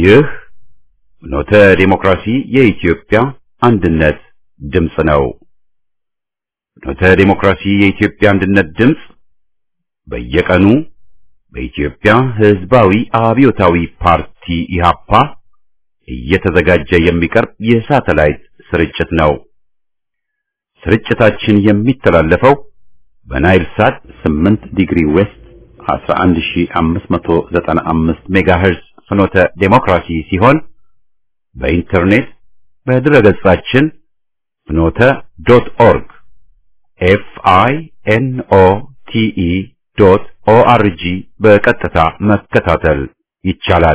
ይህ ኖተ ዴሞክራሲ የኢትዮጵያ አንድነት ድምፅ ነው። ኖተ ዴሞክራሲ የኢትዮጵያ አንድነት ድምፅ በየቀኑ በኢትዮጵያ ሕዝባዊ አብዮታዊ ፓርቲ ኢህአፓ እየተዘጋጀ የሚቀርብ የሳተላይት ስርጭት ነው። ስርጭታችን የሚተላለፈው በናይል ሳት 8 ዲግሪ ዌስት 11595 ሜጋሄርዝ ፍኖተ ዴሞክራሲ ሲሆን በኢንተርኔት በድረገጻችን ፍኖተ ዶት ኦርግ ኤፍ አይ ኤን ኦ ቲ ኢ ዶት ኦ አር ጂ በቀጥታ መከታተል ይቻላል።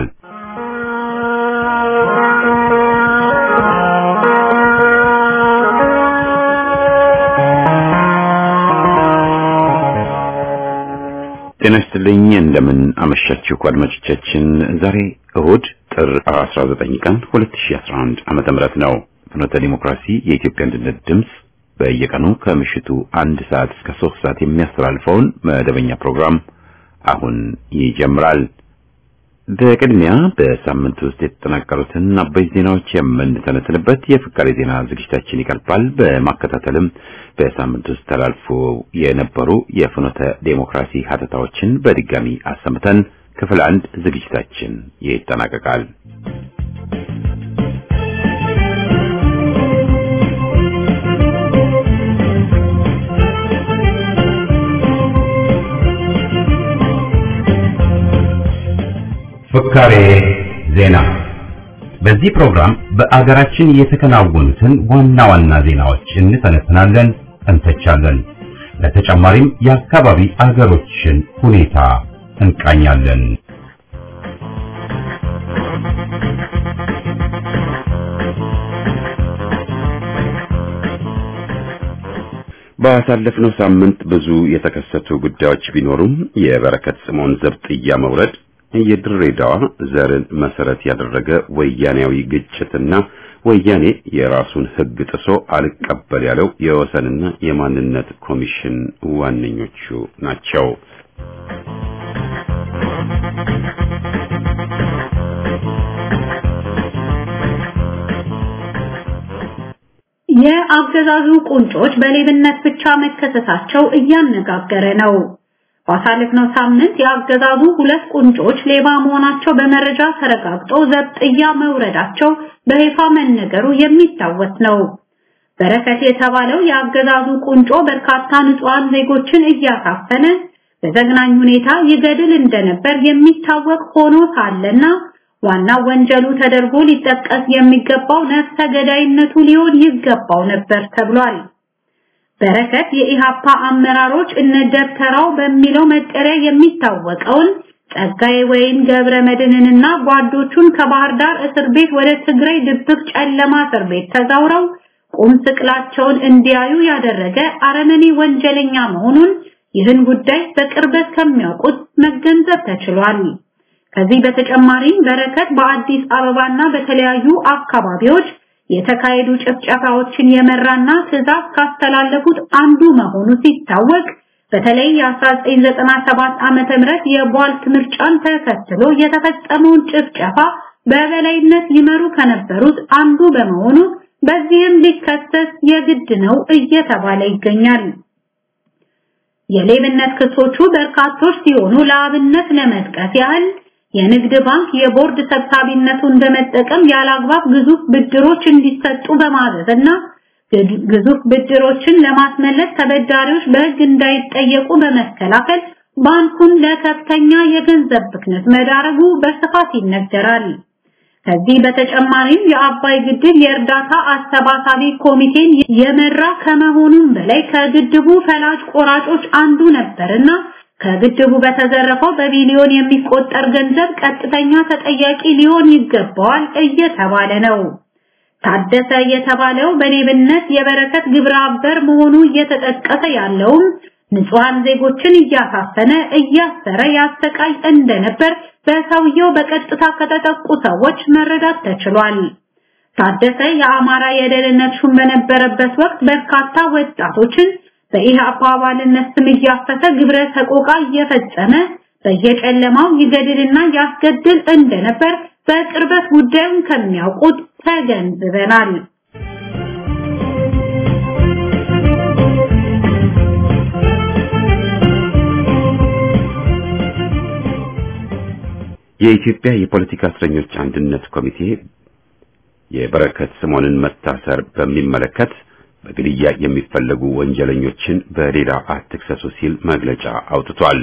ጤና ይስጥልኝ። እንደምን አመሻችሁ አድማጮቻችን። ዛሬ እሁድ ጥር 19 ቀን 2011 ዓመተ ምህረት ነው። ፍኖተ ዲሞክራሲ የኢትዮጵያ አንድነት ድምፅ በየቀኑ ከምሽቱ አንድ ሰዓት እስከ ሶስት ሰዓት የሚያስተላልፈውን መደበኛ ፕሮግራም አሁን ይጀምራል። በቅድሚያ በሳምንት ውስጥ የተጠናቀሩትን አበይት ዜናዎች የምንተነትንበት የፍካሬ ዜና ዝግጅታችን ይቀርባል። በማከታተልም በሳምንት ውስጥ ተላልፎ የነበሩ የፍኖተ ዴሞክራሲ ሀተታዎችን በድጋሚ አሰምተን ክፍል አንድ ዝግጅታችን ይጠናቀቃል። ፍካሬ ዜና። በዚህ ፕሮግራም በአገራችን የተከናወኑትን ዋና ዋና ዜናዎች እንተነትናለን፣ እንተቻለን። በተጨማሪም የአካባቢ አገሮችን ሁኔታ እንቃኛለን። ባሳለፍነው ሳምንት ብዙ የተከሰቱ ጉዳዮች ቢኖሩም የበረከት ስምዖን ዘብጥያ መውረድ የድሬዳዋ ዘርን መሰረት ያደረገ ወያኔያዊ ግጭትና ወያኔ የራሱን ሕግ ጥሶ አልቀበል ያለው የወሰንና የማንነት ኮሚሽን ዋነኞቹ ናቸው። የአገዛዙ ቁንጮች በሌብነት ብቻ መከሰሳቸው እያነጋገረ ነው። ባሳለፍነው ሳምንት የአገዛዙ ሁለት ቁንጮች ሌባ መሆናቸው በመረጃ ተረጋግጦ ዘብጥያ መውረዳቸው በይፋ መነገሩ የሚታወስ ነው። በረከት የተባለው የአገዛዙ ቁንጮ በርካታ ንጹሃን ዜጎችን እያሳፈነ በዘግናኝ ሁኔታ ይገድል እንደነበር የሚታወቅ ሆኖ ሳለና ዋና ወንጀሉ ተደርጎ ሊጠቀስ የሚገባው ነፍሰ ገዳይነቱ ሊሆን ይገባው ነበር ተብሏል። በረከት የኢሃፓ አመራሮች እነ ደብተራው በሚለው መጠሪያ የሚታወቀውን ጸጋዬ ወይን ገብረ መድህንንና ጓዶቹን ከባህር ዳር እስር ቤት ወደ ትግራይ ድብቅ ጨለማ እስር ቤት ተዛውረው ቁም ስቅላቸውን እንዲያዩ ያደረገ አረመኔ ወንጀለኛ መሆኑን ይህን ጉዳይ በቅርበት ከሚያውቁት መገንዘብ ተችሏል። ከዚህ በተጨማሪም በረከት በአዲስ አበባና በተለያዩ አካባቢዎች የተካሄዱ ጭፍጨፋዎችን የመራና ትዕዛዝ ካስተላለፉት አንዱ መሆኑ ሲታወቅ በተለይ የ1997 ዓመተ ምህረት የቧልት ምርጫን ተከትሎ የተፈጸመውን ጭፍጨፋ በበላይነት ይመሩ ከነበሩት አንዱ በመሆኑ በዚህም ሊከሰስ የግድ ነው እየተባለ ይገኛል። የሌብነት ክሶቹ በርካቶች ሲሆኑ ለአብነት ለመጥቀስ ያህል የንግድ ባንክ የቦርድ ሰብሳቢነቱን በመጠቀም ያላግባብ ግዙፍ ብድሮች እንዲሰጡ በማዘዝና ግዙፍ ብድሮችን ለማስመለስ ተበዳሪዎች በሕግ እንዳይጠየቁ በመከላከል ባንኩን ለከፍተኛ የገንዘብ ብክነት መዳረጉ በስፋት ይነገራል። ከዚህ በተጨማሪም የአባይ ግድብ የእርዳታ አሰባሳቢ ኮሚቴን የመራ ከመሆኑም በላይ ከግድቡ ፈላጭ ቆራጮች አንዱ ነበርና ከግድቡ በተዘረፈው በቢሊዮን የሚቆጠር ገንዘብ ቀጥተኛ ተጠያቂ ሊሆን ይገባዋል እየተባለ ነው። ታደሰ የተባለው በሌብነት የበረከት ግብረ አበር መሆኑ እየተጠቀሰ ያለውም ንጹሃን ዜጎችን እያሳፈነ እያሰረ ያሰቃይ እንደነበር በሰውየው በቀጥታ ከተጠቁ ሰዎች መረዳት ተችሏል። ታደሰ የአማራ የደህንነት ሹም በነበረበት ወቅት በርካታ ወጣቶችን በኢህአፓ አባልነት ስም እያፈሰ ግብረ ሰቆቃ እየፈጸመ በየጨለማው ይገድልና ያስገድል እንደነበር በቅርበት ጉዳዩን ከሚያውቁት ተገንዝበናል። የኢትዮጵያ የፖለቲካ እስረኞች አንድነት ኮሚቴ የበረከት ስምኦንን መታሰር በሚመለከት በግድያ የሚፈለጉ ወንጀለኞችን በሌላ አትክሰሱ ሲል መግለጫ አውጥቷል።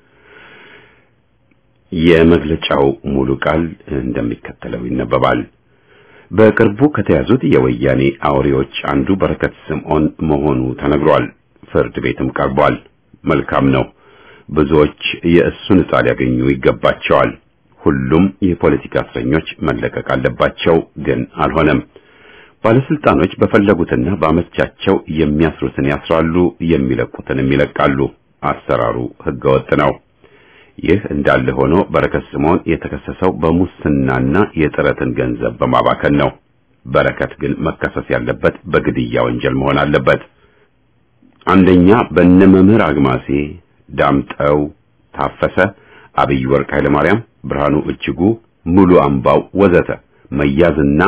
የመግለጫው ሙሉ ቃል እንደሚከተለው ይነበባል። በቅርቡ ከተያዙት የወያኔ አውሬዎች አንዱ በረከት ስምኦን መሆኑ ተነግሯል። ፍርድ ቤትም ቀርቧል። መልካም ነው። ብዙዎች የእሱን ዕጣ ሊያገኙ ይገባቸዋል። ሁሉም የፖለቲካ እስረኞች መለቀቅ አለባቸው፣ ግን አልሆነም። ባለስልጣኖች በፈለጉትና ባመቻቸው የሚያስሩትን ያስራሉ፣ የሚለቁትንም ይለቃሉ። አሰራሩ ህገወጥ ነው። ይህ እንዳለ ሆኖ በረከት ስምኦን የተከሰሰው በሙስናና የጥረትን ገንዘብ በማባከን ነው። በረከት ግን መከሰስ ያለበት በግድያ ወንጀል መሆን አለበት። አንደኛ በእነ መምህር አግማሴ፣ ዳምጠው ታፈሰ፣ አብይ ወርቅ ኃይለማርያም፣ ብርሃኑ እጅጉ፣ ሙሉ አምባው ወዘተ መያዝና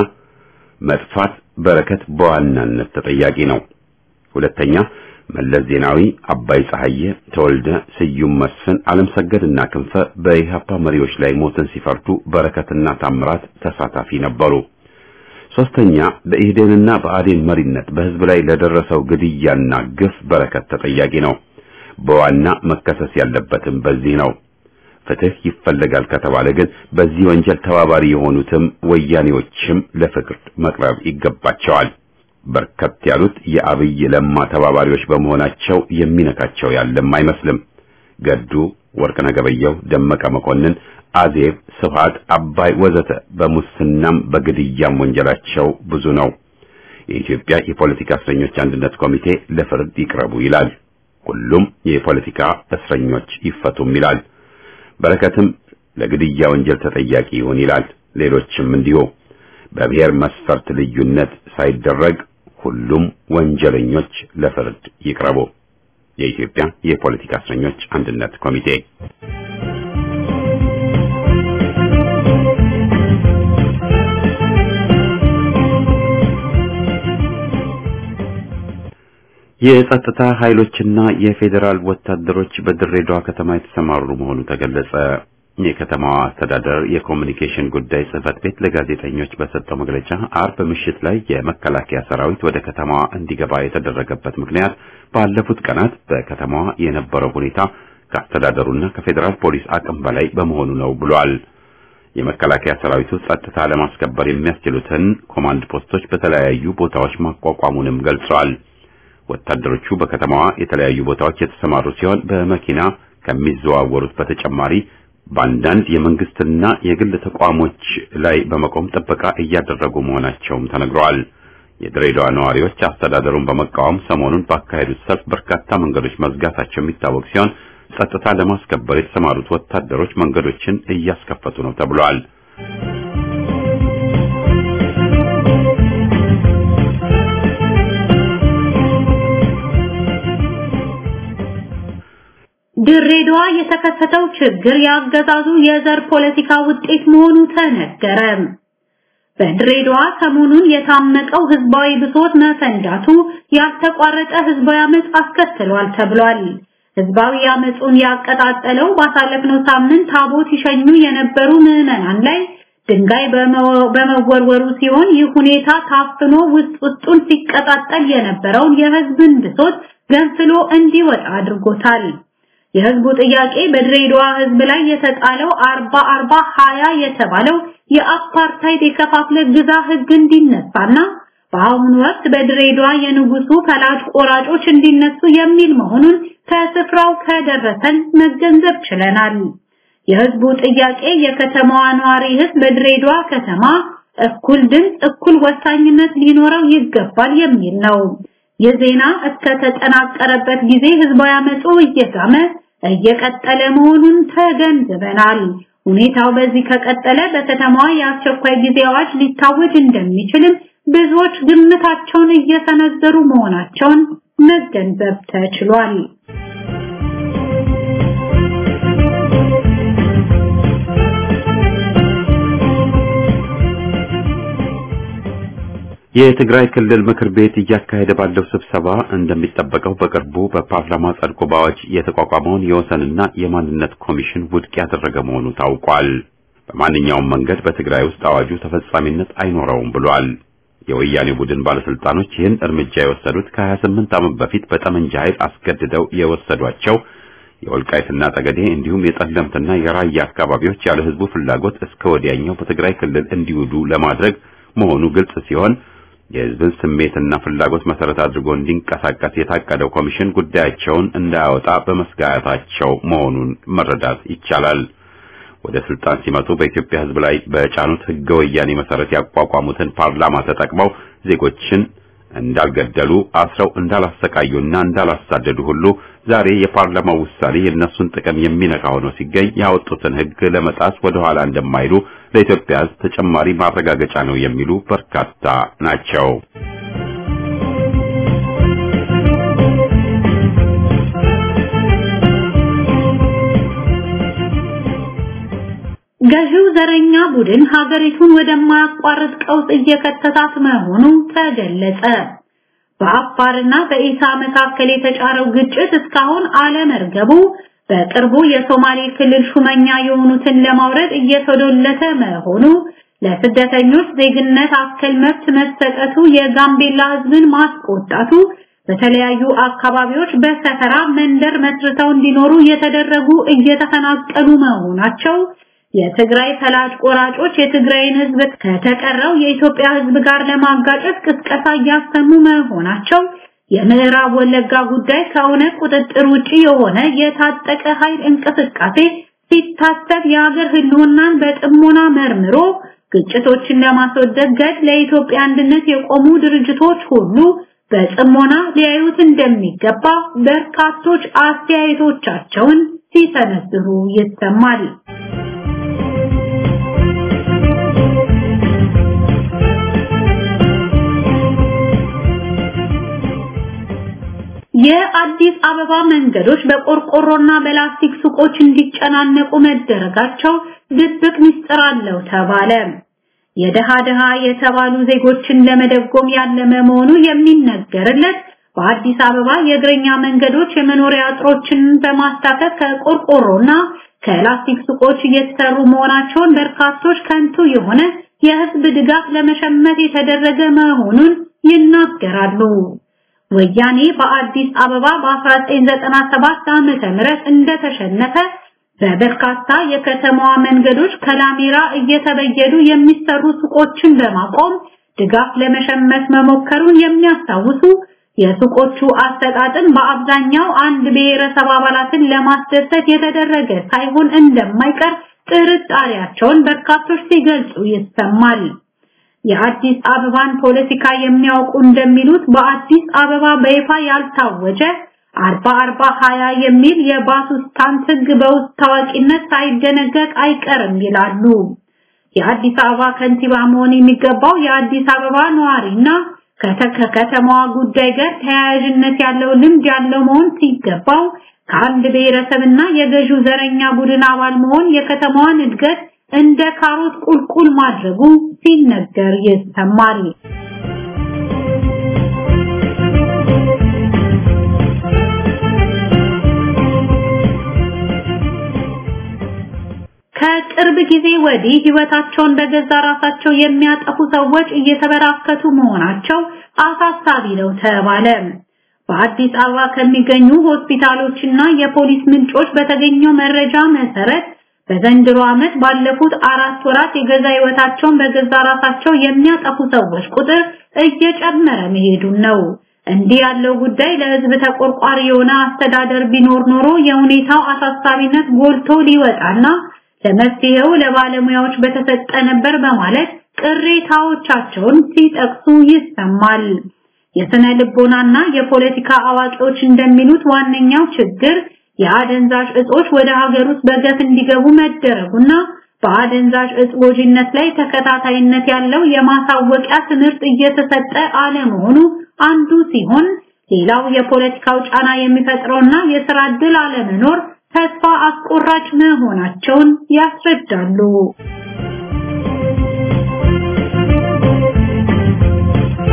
መጥፋት በረከት በዋናነት ተጠያቂ ነው። ሁለተኛ መለስ ዜናዊ፣ አባይ ፀሐዬ፣ ተወልደ፣ ስዩም መስፍን፣ ዓለም ሰገድና ክንፈ በኢህአፓ መሪዎች ላይ ሞትን ሲፈርዱ በረከትና ታምራት ተሳታፊ ነበሩ። ሶስተኛ በኢህዴንና በአዴን መሪነት በህዝብ ላይ ለደረሰው ግድያና ግፍ በረከት ተጠያቂ ነው። በዋና መከሰስ ያለበትም በዚህ ነው። ፍትህ ይፈለጋል ከተባለ ግን በዚህ ወንጀል ተባባሪ የሆኑትም ወያኔዎችም ለፍርድ መቅረብ ይገባቸዋል። በርከት ያሉት የአብይ ለማ ተባባሪዎች በመሆናቸው የሚነካቸው ያለም አይመስልም። ገዱ፣ ወርቅነህ ገበየሁ፣ ደመቀ መኮንን፣ አዜብ፣ ስብሃት፣ አባይ ወዘተ በሙስናም በግድያም ወንጀላቸው ብዙ ነው። የኢትዮጵያ የፖለቲካ እስረኞች አንድነት ኮሚቴ ለፍርድ ይቅረቡ ይላል። ሁሉም የፖለቲካ እስረኞች ይፈቱም ይላል። በረከትም ለግድያ ወንጀል ተጠያቂ ይሁን ይላል። ሌሎችም እንዲሁ በብሔር መስፈርት ልዩነት ሳይደረግ ሁሉም ወንጀለኞች ለፍርድ ይቅረቡ። የኢትዮጵያ የፖለቲካ እስረኞች አንድነት ኮሚቴ የጸጥታ ኃይሎችና የፌዴራል ወታደሮች በድሬዳዋ ከተማ የተሰማሩ መሆኑ ተገለጸ። የከተማዋ አስተዳደር የኮሚኒኬሽን ጉዳይ ጽህፈት ቤት ለጋዜጠኞች በሰጠው መግለጫ አርብ ምሽት ላይ የመከላከያ ሰራዊት ወደ ከተማዋ እንዲገባ የተደረገበት ምክንያት ባለፉት ቀናት በከተማዋ የነበረው ሁኔታ ከአስተዳደሩና ከፌዴራል ፖሊስ አቅም በላይ በመሆኑ ነው ብሏል። የመከላከያ ሰራዊቱ ጸጥታ ለማስከበር የሚያስችሉትን ኮማንድ ፖስቶች በተለያዩ ቦታዎች ማቋቋሙንም ገልጿል። ወታደሮቹ በከተማዋ የተለያዩ ቦታዎች የተሰማሩ ሲሆን በመኪና ከሚዘዋወሩት በተጨማሪ በአንዳንድ የመንግስትና የግል ተቋሞች ላይ በመቆም ጥበቃ እያደረጉ መሆናቸውም ተነግረዋል። የድሬዳዋ ነዋሪዎች አስተዳደሩን በመቃወም ሰሞኑን ባካሄዱት ሰልፍ በርካታ መንገዶች መዝጋታቸው የሚታወቅ ሲሆን ጸጥታ ለማስከበር የተሰማሩት ወታደሮች መንገዶችን እያስከፈቱ ነው ተብሏል። ድሬዳዋ የተከሰተው ችግር ያገዛዙ የዘር ፖለቲካ ውጤት መሆኑ ተነገረ። በድሬዳዋ ሰሞኑን የታመቀው ህዝባዊ ብሶት መፈንዳቱ ያልተቋረጠ ህዝባዊ አመጽ አስከትሏል ተብሏል። ህዝባዊ አመጹን ያቀጣጠለው ባሳለፍነው ሳምንት ታቦት ይሸኙ የነበሩ ምዕመናን ላይ ድንጋይ በመወርወሩ ሲሆን ይህ ሁኔታ ታፍኖ ውስጥ ውስጡን ሲቀጣጠል የነበረውን የህዝብን ብሶት ገንፍሎ እንዲወጣ አድርጎታል። የህዝቡ ጥያቄ በድሬዳዋ ህዝብ ላይ የተጣለው 40 40 20 የተባለው የአፓርታይድ የከፋፍለ ግዛ ህግ እንዲነሳና በአሁኑ ወቅት በድሬዳዋ የንጉሱ ፈላጭ ቆራጮች እንዲነሱ የሚል መሆኑን ከስፍራው ከደረሰን መገንዘብ ችለናል። የህዝቡ ጥያቄ የከተማዋ ነዋሪ ህዝብ በድሬዳዋ ከተማ እኩል ድምፅ፣ እኩል ወሳኝነት ሊኖረው ይገባል የሚል ነው። የዜና እስከ ተጠናቀረበት ጊዜ ህዝባዊ አመጹ እየጋመ እየቀጠለ መሆኑን ተገንዝበናል። ሁኔታው በዚህ ከቀጠለ በከተማዋ የአስቸኳይ ጊዜ አዋጅ ሊታወጅ እንደሚችልም ብዙዎች ግምታቸውን እየሰነዘሩ መሆናቸውን መገንዘብ ተችሏል። የትግራይ ክልል ምክር ቤት እያካሄደ ባለው ስብሰባ እንደሚጠበቀው በቅርቡ በፓርላማ ጸድቆ በአዋጅ የተቋቋመውን የወሰንና የማንነት ኮሚሽን ውድቅ ያደረገ መሆኑ ታውቋል። በማንኛውም መንገድ በትግራይ ውስጥ አዋጁ ተፈጻሚነት አይኖረውም ብሏል። የወያኔ ቡድን ባለስልጣኖች ይህን እርምጃ የወሰዱት ከ28 ዓመት በፊት በጠመንጃ ኃይል አስገድደው የወሰዷቸው የወልቃይትና ጠገዴ እንዲሁም የጠለምትና የራያ አካባቢዎች ያለ ህዝቡ ፍላጎት እስከ ወዲያኛው በትግራይ ክልል እንዲውሉ ለማድረግ መሆኑ ግልጽ ሲሆን የህዝብን ስሜትና ፍላጎት መሰረት አድርጎ እንዲንቀሳቀስ የታቀደው ኮሚሽን ጉዳያቸውን እንዳያወጣ በመስጋታቸው መሆኑን መረዳት ይቻላል። ወደ ስልጣን ሲመጡ በኢትዮጵያ ህዝብ ላይ በጫኑት ህገ ወያኔ መሰረት ያቋቋሙትን ፓርላማ ተጠቅመው ዜጎችን እንዳልገደሉ አስረው እንዳላሰቃዩና እንዳላሳደዱ ሁሉ ዛሬ የፓርላማው ውሳኔ የእነሱን ጥቅም የሚነካ ሆኖ ሲገኝ ያወጡትን ህግ ለመጣስ ወደ ኋላ እንደማይሉ ለኢትዮጵያ ህዝብ ተጨማሪ ማረጋገጫ ነው የሚሉ በርካታ ናቸው። ገዢው ዘረኛ ቡድን ሀገሪቱን ወደማያቋርጥ ቀውስ እየከተታት መሆኑ ተገለጸ። በአፋርና በኢሳ መካከል የተጫረው ግጭት እስካሁን አለመርገቡ በቅርቡ የሶማሌ ክልል ሹመኛ የሆኑትን ለማውረድ እየተዶለተ መሆኑ ለስደተኞች ዜግነት አከል መብት መሰጠቱ የጋምቤላ ህዝብን ማስቆጣቱ በተለያዩ አካባቢዎች በሰፈራ መንደር መስርተው እንዲኖሩ የተደረጉ እየተፈናቀሉ መሆናቸው የትግራይ ፈላጭ ቆራጮች የትግራይን ህዝብ ከተቀረው የኢትዮጵያ ህዝብ ጋር ለማጋጨት ቅስቀሳ እያሰሙ መሆናቸው የምዕራብ ወለጋ ጉዳይ ከእውነት ቁጥጥር ውጪ የሆነ የታጠቀ ኃይል እንቅስቃሴ ሲታሰብ የሀገር ህልውናን በጥሞና መርምሮ ግጭቶችን ለማስወገድ ገድ ለኢትዮጵያ አንድነት የቆሙ ድርጅቶች ሁሉ በጥሞና ሊያዩት እንደሚገባ በርካቶች አስተያየቶቻቸውን ሲሰነዝሩ ይሰማል። የአዲስ አበባ መንገዶች በቆርቆሮና በላስቲክ ሱቆች እንዲጨናነቁ መደረጋቸው ድብቅ ምስጢር አለው ተባለ። የደሃ ደሃ የተባሉ ዜጎችን ለመደጎም ያለመ መሆኑ የሚነገርለት በአዲስ አበባ የእግረኛ መንገዶች የመኖሪያ አጥሮችን በማስታከክ ከቆርቆሮና ከላስቲክ ሱቆች እየተሰሩ መሆናቸውን በርካቶች ከንቱ የሆነ የህዝብ ድጋፍ ለመሸመት የተደረገ መሆኑን ይናገራሉ። ወያኔ በአዲስ አበባ በ1997 ዓመተ ምህረት እንደተሸነፈ በበርካታ የከተማዋ መንገዶች ከላሜራ እየተበየዱ የሚሰሩ ሱቆችን በማቆም ድጋፍ ለመሸመት መሞከሩን የሚያስታውሱ የሱቆቹ አሰጣጥን በአብዛኛው አንድ ብሔረሰብ አባላትን ለማስደሰት የተደረገ ሳይሆን እንደማይቀር ጥርጣሬያቸውን በርካቶች ሲገልጹ ይሰማል። የአዲስ አበባን ፖለቲካ የሚያውቁ እንደሚሉት በአዲስ አበባ በይፋ ያልታወጀ አርባ አርባ ሀያ የሚል የባሱስታንት ህግ በውስጥ ታዋቂነት ሳይደነገግ አይቀርም ይላሉ። የአዲስ አበባ ከንቲባ መሆን የሚገባው የአዲስ አበባ ነዋሪና ከከተማዋ ጉዳይ ጋር ተያያዥነት ያለው ልምድ ያለው መሆን ሲገባው ከአንድ ብሔረሰብና የገዢው ዘረኛ ቡድን አባል መሆን የከተማዋን እድገት እንደ ካሮት ቁልቁል ማድረጉ ሲነገር ይሰማል። ከቅርብ ጊዜ ወዲህ ህይወታቸውን በገዛ ራሳቸው የሚያጠፉ ሰዎች እየተበራከቱ መሆናቸው አሳሳቢ ነው ተባለ። በአዲስ አበባ ከሚገኙ ሆስፒታሎችና የፖሊስ ምንጮች በተገኘው መረጃ መሰረት በዘንድሮ ዓመት ባለፉት አራት ወራት የገዛ ህይወታቸውን በገዛ ራሳቸው የሚያጠፉ ሰዎች ቁጥር እየጨመረ መሄዱን ነው። እንዲህ ያለው ጉዳይ ለህዝብ ተቆርቋሪ የሆነ አስተዳደር ቢኖር ኖሮ የሁኔታው አሳሳቢነት ጎልቶ ሊወጣና ለመፍትሄው ለባለሙያዎች በተሰጠ ነበር በማለት ቅሬታዎቻቸውን ሲጠቅሱ ይሰማል። የስነ ልቦናና የፖለቲካ አዋቂዎች እንደሚሉት ዋነኛው ችግር የአደንዛዥ እጾች ወደ ሀገር ውስጥ በገፍ እንዲገቡ መደረጉና በአደንዛዥ እጽ ጎጂነት ላይ ተከታታይነት ያለው የማሳወቂያ ትምህርት እየተሰጠ አለመሆኑ አንዱ ሲሆን ሌላው የፖለቲካው ጫና የሚፈጥረውና የስራ ዕድል አለመኖር ተስፋ አስቆራጭ መሆናቸውን ያስረዳሉ።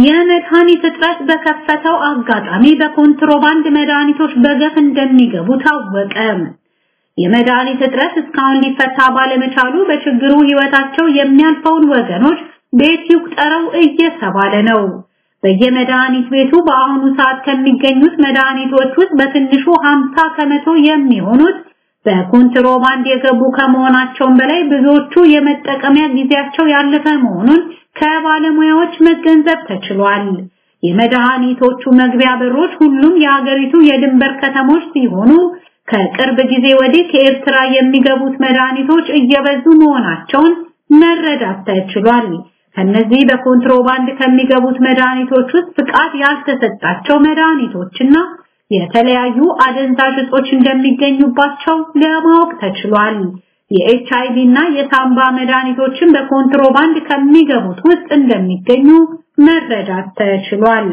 የመድኃኒት እጥረት በከፈተው አጋጣሚ በኮንትሮባንድ መድኃኒቶች በገፍ እንደሚገቡ ታወቀ። የመድኃኒት እጥረት እስካሁን ሊፈታ ባለመቻሉ በችግሩ ህይወታቸው የሚያልፈውን ወገኖች ቤት ይቁጠረው እየተባለ ነው። በየመድኃኒት ቤቱ በአሁኑ ሰዓት ከሚገኙት መድኃኒቶች ውስጥ በትንሹ 50 ከመቶ የሚሆኑት በኮንትሮባንድ የገቡ ከመሆናቸውም በላይ ብዙዎቹ የመጠቀሚያ ጊዜያቸው ያለፈ መሆኑን ከባለሙያዎች መገንዘብ ተችሏል። የመድኃኒቶቹ መግቢያ በሮች ሁሉም የሀገሪቱ የድንበር ከተሞች ሲሆኑ ከቅርብ ጊዜ ወዲህ ከኤርትራ የሚገቡት መድኃኒቶች እየበዙ መሆናቸውን መረዳት ተችሏል። ከነዚህ በኮንትሮባንድ ከሚገቡት መድኃኒቶች ውስጥ ፍቃድ ያልተሰጣቸው መድኃኒቶችና የተለያዩ አደንዛዥ እጾች እንደሚገኙባቸው ለማወቅ ተችሏል። የኤችአይቪ እና የሳምባ መድኃኒቶችን በኮንትሮባንድ ከሚገቡት ውስጥ እንደሚገኙ መረዳት ተችሏል።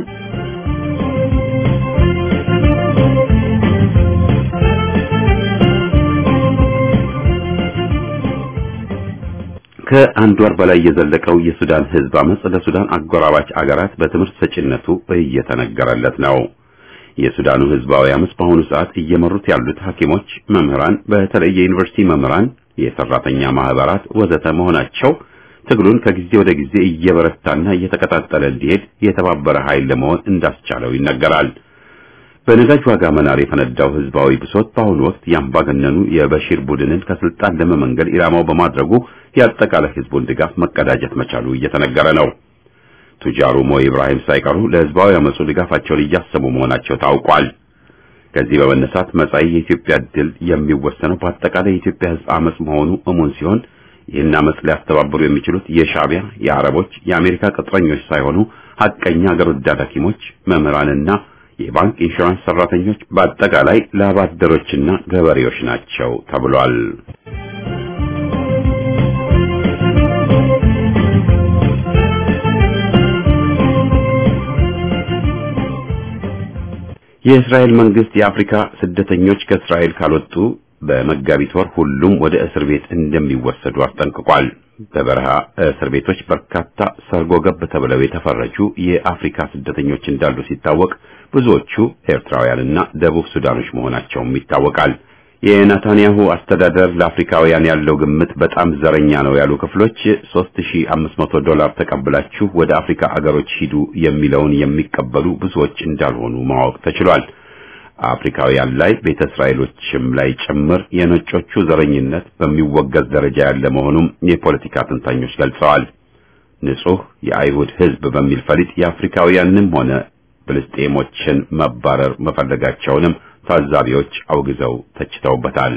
ከአንድ ወር በላይ የዘለቀው የሱዳን ህዝብ አመጽ ለሱዳን አጎራባች አገራት በትምህርት ሰጪነቱ እየተነገረለት ነው። የሱዳኑ ህዝባዊ አመጽ በአሁኑ ሰዓት እየመሩት ያሉት ሐኪሞች፣ መምህራን፣ በተለይ የዩኒቨርሲቲ መምህራን፣ የሰራተኛ ማህበራት ወዘተ መሆናቸው ትግሉን ከጊዜ ወደ ጊዜ እየበረታና እየተቀጣጠለ እንዲሄድ የተባበረ ኃይል ለመሆን እንዳስቻለው ይነገራል። በነዳጅ ዋጋ መናር የፈነዳው ህዝባዊ ብሶት በአሁኑ ወቅት የአምባገነኑ የበሺር ቡድንን ከስልጣን ለመመንገል ኢላማው በማድረጉ የአጠቃላይ ህዝቡን ድጋፍ መቀዳጀት መቻሉ እየተነገረ ነው። ቱጃሩ ሞ ኢብራሂም ሳይቀሩ ለህዝባዊ አመጹ ድጋፋቸውን እያሰሙ መሆናቸው ታውቋል። ከዚህ በመነሳት መጻኢ የኢትዮጵያ ድል የሚወሰነው በአጠቃላይ የኢትዮጵያ ህዝብ አመጽ መሆኑ እሙን ሲሆን ይህን አመጽ ሊያስተባብሩ የሚችሉት የሻዕቢያ፣ የአረቦች፣ የአሜሪካ ቅጥረኞች ሳይሆኑ ሐቀኛ አገር ወዳድ ሐኪሞች፣ መምህራንና የባንክ ኢንሹራንስ ሰራተኞች በአጠቃላይ ላብ አደሮችና ገበሬዎች ናቸው ተብሏል። የእስራኤል መንግስት የአፍሪካ ስደተኞች ከእስራኤል ካልወጡ በመጋቢት ወር ሁሉም ወደ እስር ቤት እንደሚወሰዱ አስጠንቅቋል። በበረሃ እስር ቤቶች በርካታ ሰርጎ ገብ ተብለው የተፈረጁ የአፍሪካ ስደተኞች እንዳሉ ሲታወቅ ብዙዎቹ ኤርትራውያንና ደቡብ ሱዳኖች መሆናቸውም ይታወቃል። የናታንያሁ አስተዳደር ለአፍሪካውያን ያለው ግምት በጣም ዘረኛ ነው ያሉ ክፍሎች 3500 ዶላር ተቀብላችሁ ወደ አፍሪካ አገሮች ሂዱ የሚለውን የሚቀበሉ ብዙዎች እንዳልሆኑ ማወቅ ተችሏል። አፍሪካውያን ላይ ቤተ እስራኤሎችም ላይ ጭምር የነጮቹ ዘረኝነት በሚወገዝ ደረጃ ያለ መሆኑም የፖለቲካ ተንታኞች ገልጸዋል። ንጹህ የአይሁድ ሕዝብ በሚል ፈሊጥ የአፍሪካውያንም ሆነ ፍልስጤሞችን መባረር መፈለጋቸውንም ታዛቢዎች አውግዘው ተችተውበታል።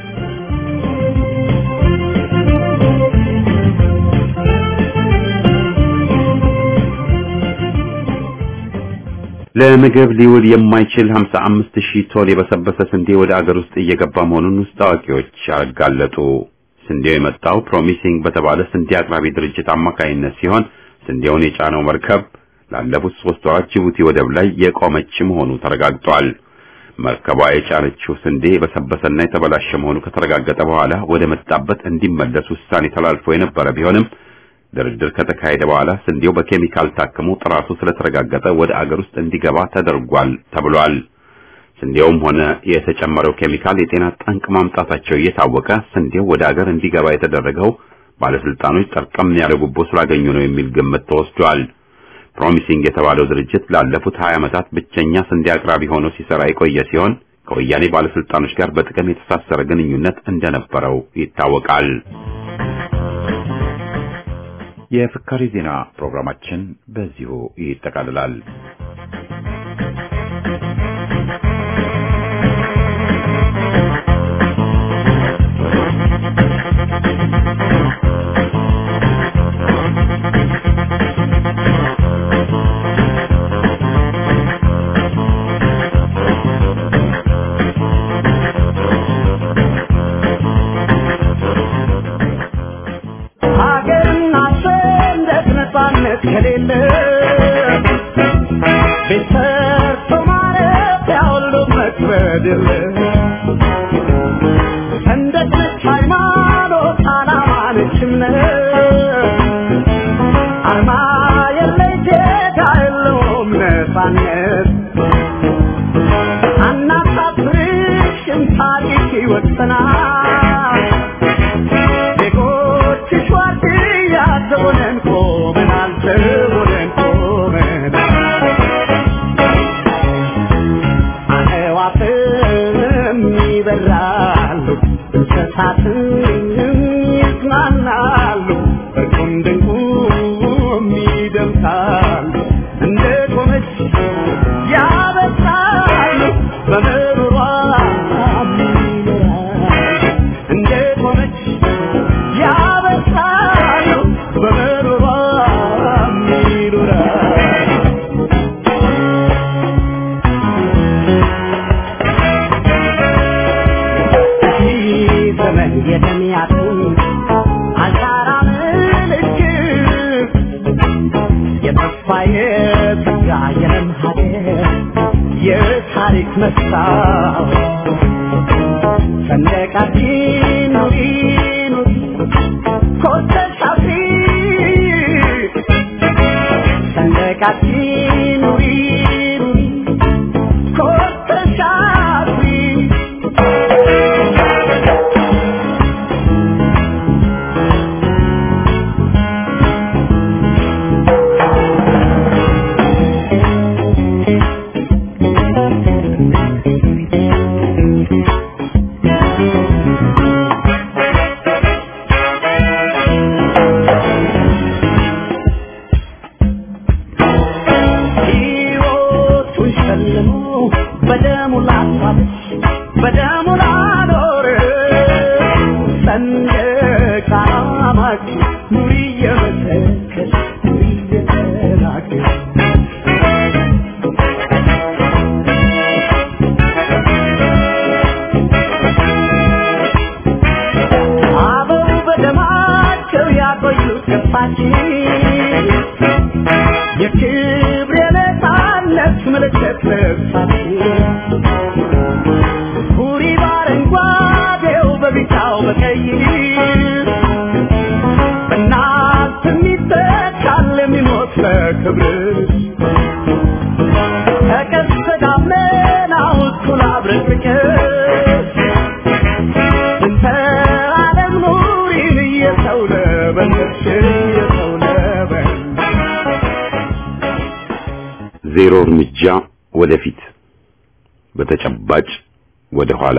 ለምግብ ሊውል የማይችል 55 ሺህ ቶን የበሰበሰ ስንዴ ወደ አገር ውስጥ እየገባ መሆኑን ውስጥ አዋቂዎች አጋለጡ። ስንዴው የመጣው ፕሮሚሲንግ በተባለ ስንዴ አቅራቢ ድርጅት አማካይነት ሲሆን ስንዴውን የጫነው መርከብ ላለፉት ሶስት ወራት ጅቡቲ ወደብ ላይ የቆመች መሆኑ ተረጋግጧል። መርከቧ የጫነችው ስንዴ በሰበሰና የተበላሸ መሆኑ ከተረጋገጠ በኋላ ወደ መጣበት እንዲመለስ ውሳኔ ተላልፎ የነበረ ቢሆንም ድርድር ከተካሄደ በኋላ ስንዴው በኬሚካል ታክሞ ጥራቱ ስለተረጋገጠ ወደ አገር ውስጥ እንዲገባ ተደርጓል ተብሏል። ስንዴውም ሆነ የተጨመረው ኬሚካል የጤና ጠንቅ ማምጣታቸው እየታወቀ ስንዴው ወደ አገር እንዲገባ የተደረገው ባለስልጣኖች ጠርቀም ያለ ጉቦ ስላገኙ ነው የሚል ግምት ተወስዷል። ፕሮሚሲንግ የተባለው ድርጅት ላለፉት 20 ዓመታት ብቸኛ ስንዴ አቅራቢ ሆኖ ሲሰራ የቆየ ሲሆን ከወያኔ ባለስልጣኖች ጋር በጥቅም የተሳሰረ ግንኙነት እንደነበረው ይታወቃል። የፍካሪ ዜና ፕሮግራማችን በዚሁ ይጠቃልላል። ከሌለ ቤት ሰርቶ ማረፊያ ሁሉም መክበድ የለ ሰንደቅ ነች ሃይማኖት ዓላማ ነች እምነት አርማ የለይ ጌታ ቆመናል ዜጎችሽ ዋርድያ ዘቦነን ቆመናል ዘቦነን ቆመናል አዕዋፍም ይበራሉ እንስሳትም ይዝናናሉ እርቁም ድንቁም ይደምሳሉ እንደ ቆመች ያበስራሉ በምሮሯ ይኖራሉ እንደ ቆመች ያበስራሉ በምሮሯ ይኖራሉ ዘመን የተሚያቱ አሻራ ምልክት የተስፋ የተጋ የለም ሀገር የታሪክ መስታወት ሰንደቃችን ኑሪ ኑሪ ኮርተሽ አብሪ ሰንደቃችን ኑሪ ኑሪ ኮርተሽ አብሪ ሕይወቱን ሸልሞ በደሙ ላሳለች በደሙ ላኖረ ሰንደቅ ዓላማችን ኑሪ እየመሰከር ኑሪ እየተናገር አበው በደማቸው ያቆዩት ገፋችን የክብር የነፃነት ምልክት ልብሳችን ሁሪ በአረንጓዴው በቢጫው በቀይ በእናት የሚተካል የሚሞት ለክብርሽ ከቀስተ ደመናው እኩል አብረን ፍቅር እንተ ዓለም ኑሪን እየሰው ለበለሽ እየሰው ለበለሽ ዜሮ እርምጃ ወደፊት በተጨባጭ ወደ ኋላ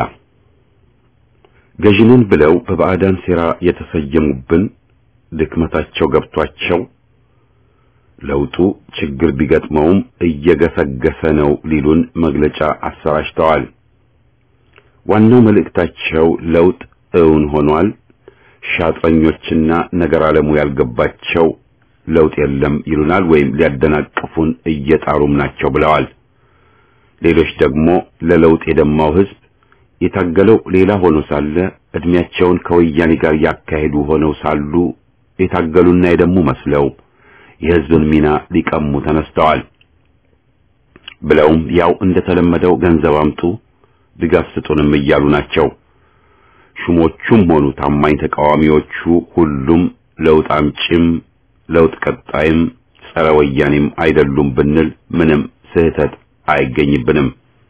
ገዥንን ብለው በባዕዳን ሴራ የተሰየሙብን ድክመታቸው ገብቷቸው ለውጡ ችግር ቢገጥመውም እየገሰገሰ ነው ሊሉን መግለጫ አሰራጭተዋል። ዋናው መልእክታቸው ለውጥ እውን ሆኗል፣ ሻጥረኞችና ነገር ዓለሙ ያልገባቸው ለውጥ የለም ይሉናል ወይም ሊያደናቅፉን እየጣሩም ናቸው ብለዋል። ሌሎች ደግሞ ለለውጥ የደማው ሕዝብ የታገለው ሌላ ሆኖ ሳለ እድሜያቸውን ከወያኔ ጋር ያካሄዱ ሆነው ሳሉ የታገሉና የደሙ መስለው የሕዝብን ሚና ሊቀሙ ተነስተዋል። ብለውም ያው እንደተለመደው ገንዘብ አምጡ፣ ድጋፍ ስጡንም እያሉ ናቸው። ሹሞቹም ሆኑ ታማኝ ተቃዋሚዎቹ ሁሉም ለውጥ አምጪም ለውጥ ቀጣይም ጸረ ወያኔም አይደሉም ብንል ምንም ስህተት አይገኝብንም።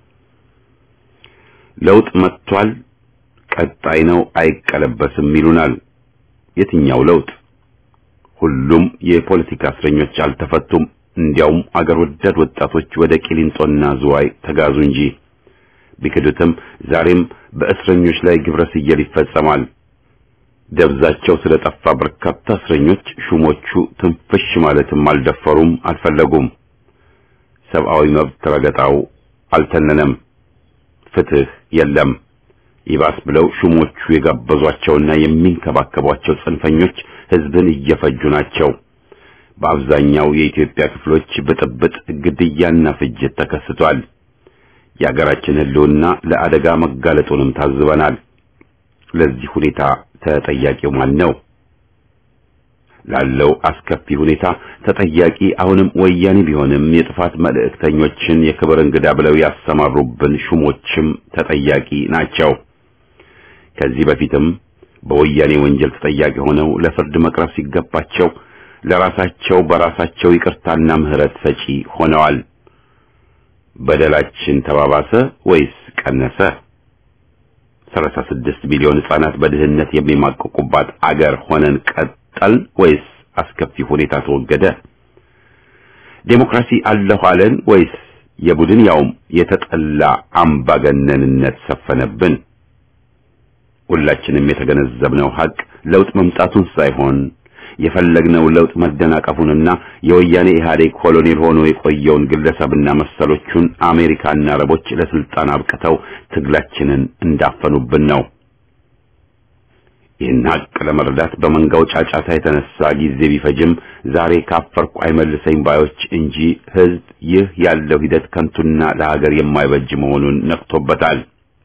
ለውጥ መጥቷል፣ ቀጣይ ነው፣ አይቀለበስም ይሉናል። የትኛው ለውጥ? ሁሉም የፖለቲካ እስረኞች አልተፈቱም። እንዲያውም አገር ወዳድ ወጣቶች ወደ ቂሊንጦና ዝዋይ ተጋዙ እንጂ ቢክዱትም ዛሬም በእስረኞች ላይ ግብረ ስየል ይፈጸማል። ደብዛቸው ስለጠፋ በርካታ እስረኞች ሹሞቹ ትንፍሽ ማለትም አልደፈሩም፣ አልፈለጉም። ሰብአዊ መብት ረገጣው አልተነነም። ፍትህ የለም። ይባስ ብለው ሹሞቹ የጋበዟቸውና የሚንከባከቧቸው ጽንፈኞች ህዝብን እየፈጁ ናቸው። በአብዛኛው የኢትዮጵያ ክፍሎች ብጥብጥ፣ ግድያና ፍጅት ተከስቷል። የአገራችን ህልውና ለአደጋ መጋለጡንም ታዝበናል። ለዚህ ሁኔታ ተጠያቂው ማን ነው? ላለው አስከፊ ሁኔታ ተጠያቂ አሁንም ወያኔ ቢሆንም የጥፋት መልእክተኞችን የክብር እንግዳ ብለው ያሰማሩብን ሹሞችም ተጠያቂ ናቸው። ከዚህ በፊትም በወያኔ ወንጀል ተጠያቂ ሆነው ለፍርድ መቅረብ ሲገባቸው ለራሳቸው በራሳቸው ይቅርታና ምህረት ሰጪ ሆነዋል። በደላችን ተባባሰ ወይስ ቀነሰ? 36 ሚሊዮን ሕፃናት በድህነት የሚማቀቁባት አገር ሆነን ቀጠል ወይስ አስከፊ ሁኔታ ተወገደ? ዴሞክራሲ አለሁ አለን ወይስ የቡድን ያውም የተጠላ አምባገነንነት ሰፈነብን? ሁላችንም የተገነዘብነው ሀቅ ለውጥ መምጣቱን ሳይሆን የፈለግነው ለውጥ መደናቀፉንና የወያኔ ኢህአዴግ ኮሎኔል ሆኖ የቆየውን ግለሰብና መሰሎቹን አሜሪካና አረቦች ለስልጣን አብቅተው ትግላችንን እንዳፈኑብን ነው። ይህን ሀቅ ለመረዳት በመንጋው ጫጫታ የተነሳ ጊዜ ቢፈጅም ዛሬ ካፈርኩ አይመልሰኝ ባዮች እንጂ ህዝብ ይህ ያለው ሂደት ከንቱና ለሀገር የማይበጅ መሆኑን ነቅቶበታል።